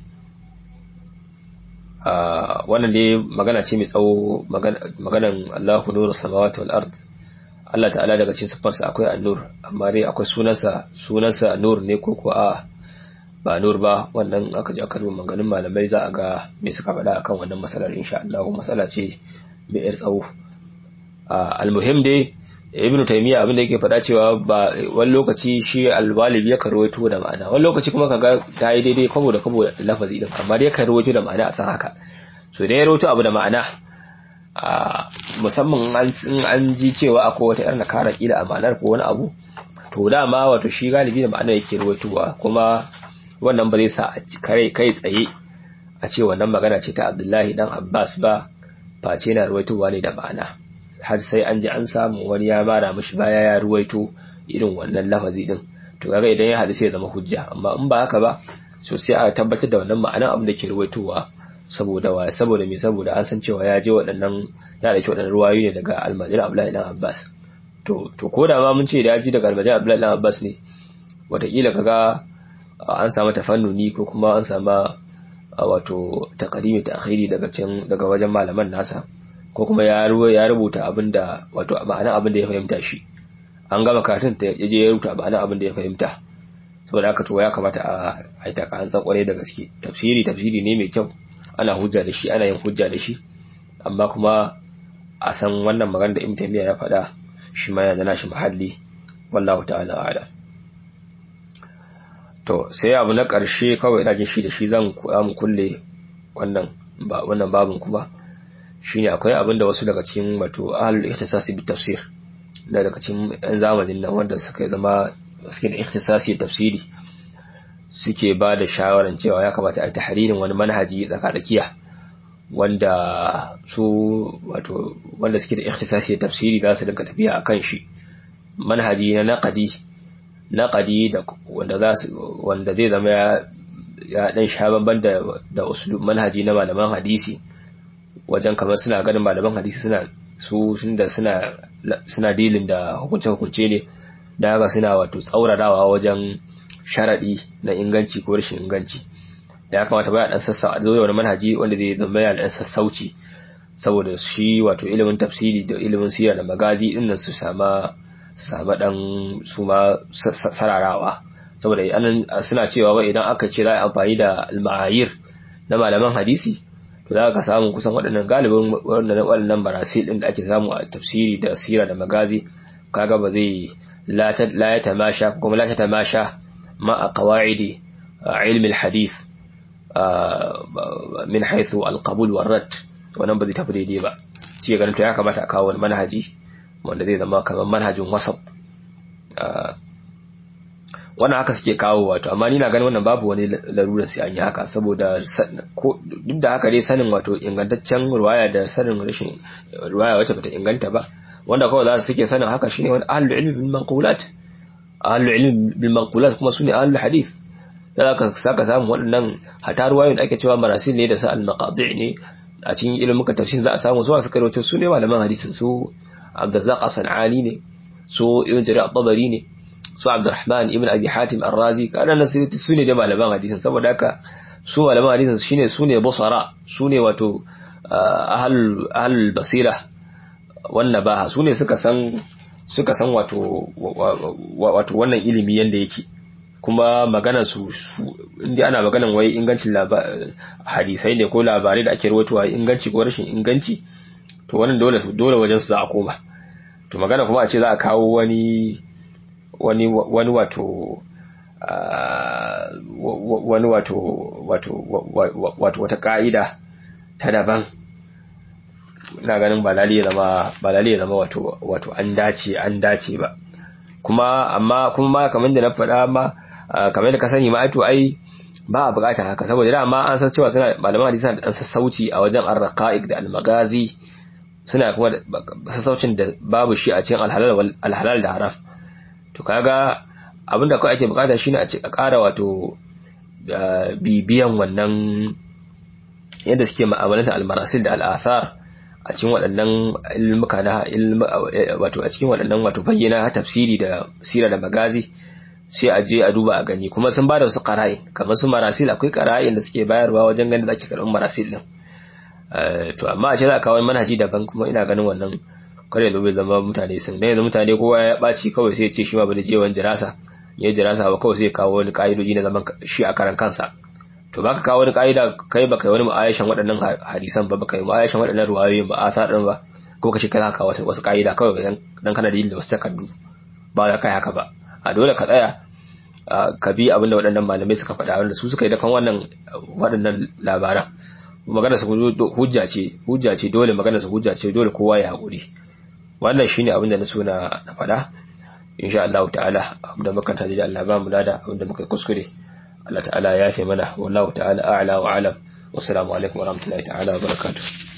wannan dai magana ce mai tsawo maganan Allahu nuru samawati wal ard Allah ta'ala daga cikin sifarsa akwai an-nur amma dai akwai sunansa sunansa nur ne ko ko a ba nur ba wannan aka ji aka duba maganin malamai za a ga me suka faɗa akan wannan matsalar insha Allah matsala ce mai yar tsawo almuhim dai ibnu taymiya abin da yake faɗa cewa ba wani lokaci shi alwalibi ya karwaito da ma'ana wani lokaci kuma kaga ta yi daidai kwabo da kwabo da lafazi din amma dai karwaito da ma'ana a san haka so da ya rawaito abu da ma'ana a musamman in an ji cewa akwai wata yar nakara kila a ma'anar ko wani abu to dama wato shi galibi da ma'ana yake rawaitowa kuma wannan ba zai sa kai kai tsaye a ce wannan magana ce ta Abdullahi dan Abbas ba face na rawaitowa ne da ma'ana har sai an ji an samu wani ya mara mishi baya ya ruwaito irin wannan lafazi din to kaga idan ya hadu sai ya zama hujja amma in ba haka ba so sai a tabbatar da wannan ma'anar abin da ke ruwaitowa saboda wa saboda me saboda an san cewa ya je waɗannan ya dauki waɗannan ruwayoyi ne daga almajir Abdullahi dan Abbas to to ko da ma mun ce da ya ji daga almajir Abdullahi dan Abbas ne wataƙila kaga an samu tafannuni ko kuma an samu wato taqdimi ta akhiri daga can daga wajen malaman nasa ko kuma ya ya rubuta abinda wato ma'ana abinda ya fahimta shi an gama karatun ta yaje ya rubuta ma'ana abinda ya fahimta saboda haka to ya kamata a yi ta kan kwarai da gaske tafsiri tafsiri ne mai kyau ana hujja da shi ana yin hujja da shi amma kuma a san wannan magana da Ibn Taymiyyah ya faɗa shi ma yana da nashi mahalli wallahu ta'ala a'lam to sai abu na ƙarshe kawai ina jin shi da shi zan mu kulle wannan ba wannan babin kuma shine akwai abin da wasu daga cikin wato ahlul ihtisasi bi tafsir da daga cikin yan zamanin nan wanda suka zama suke da ihtisasi tafsiri suke ba da shawaran cewa ya kamata a yi tahririn wani manhaji tsakadakiya wanda su wato wanda suke da ihtisasi tafsiri za su dinga tafiya akan shi manhaji na naqadi naqadi da wanda za su wanda zai zama ya ya dan sha banban da da uslub manhaji na malaman hadisi wajen kamar suna ganin malaman hadisi suna su da suna suna dilin da hukunce hukunce ne da haka suna wato tsaurarawa wajen sharadi na inganci ko rashin inganci da ya kamata baya dan sassa zo da wani manhaji wanda zai zama ya dan sassauci saboda shi wato ilimin tafsiri da ilimin sira da magazi din nan su sama su sama dan su ma sararawa saboda anan suna cewa wai idan aka ce za a amfani da al-ma'ayir na malaman hadisi to za ka samu kusan waɗannan galibin waɗannan barasil din da ake samu a tafsiri da sira da magazi kaga ba zai la ya tamasha kuma la ta tamasha ma a qawaidi ilmi al-hadith min haythu al-qabul wa rad wannan ba zai tafi daidai ba sai ganin to ya kamata a kawo wani manhaji wanda zai zama kamar manhajin wasat wannan haka suke kawo wato amma ni na ganin wannan babu wani larurar sai an yi haka saboda duk da haka dai sanin wato ingantaccen ruwaya da sanin rashin ruwaya wacce bata inganta ba wanda kawai za su suke sanin haka shine wani ahlul ilmi bil manqulat ahlul ilmi bil manqulat kuma sune ahlul hadith da ka saka samu waɗannan hata ruwayoyin da ake cewa marasil ne da sa al maqadi ne a cikin ilimin tafsir za a samu su suka rawaito su ne malaman hadisin su Abdurrazzaq Sanani ne su Ibn Jarir at-Tabari ne su Abdurrahman ibn Abi Hatim Ar-Razi kana nasirati su ne da malaman hadisin saboda haka su malaman hadisin shine su ne busara su ne wato ahlul ahlul basira wannan baha su ne suka san suka san wato wato wannan ilimi yanda yake kuma maganar su inda ana maganar wai ingancin hadisai ne ko labarai da ake rawaitowa inganci ko rashin inganci to wannan dole dole wajen su za a koma to magana kuma a ce za a kawo wani wani wani wato wani wato wato wato wata ka'ida ta daban ina ganin ba lalle ya zama ba lalle ya zama wato wato an dace an dace ba kuma amma kuma ma kamar da na faɗa ma kamar da ka sani ma to ai ba a bukatar haka saboda da amma an san cewa suna malaman hadisi suna da dan sassauci a wajen ar-raqa'iq da al-magazi suna kuma sassaucin da babu shi a cikin alhalal da haram to kaga abinda kawai ake bukata shine a ƙara wato bibiyan wannan yadda suke ma'amalanta almarasil da al'athar a cikin waɗannan ilmuka na wato a cikin waɗannan wato bayyana tafsiri da sira da magazi sai a je a duba a gani kuma sun bada wasu qara'in kamar su marasil akwai qara'in da suke bayarwa wajen ganin da ake karɓar marasil din to amma a ce za a kawo manhaji daban kuma ina ganin wannan kare da bai zama mutane sun dan yanzu mutane kowa ya ɓaci kawai sai ya ce shi ma ba da je wani dirasa ya dirasa ba kawai sai ya kawo wani ka'idoji na zaman shi a karan kansa to baka kawo wani ka'ida kai baka yi wani ma'ayashan waɗannan hadisan ba baka yi ma'ayashan waɗannan ruwayoyin ba asar din ba kuma kace kai haka wasu wasu kaida kawai dan dan kana da yin da wasu takardu ba za ka yi haka ba a dole ka tsaya ka bi abin da waɗannan malamai suka faɗa wanda su suka yi da kan wannan waɗannan labaran magana su hujja ce hujja ce dole magana su hujja ce dole kowa ya haƙuri wannan shine abin da na so na faɗa insha Allah ta'ala abinda muka taji da Allah ba mu lada abinda muka kuskure Allah ta'ala ya yafe mana wallahu ta'ala a'la wa alam wassalamu alaikum warahmatullahi ta'ala wa barakatuh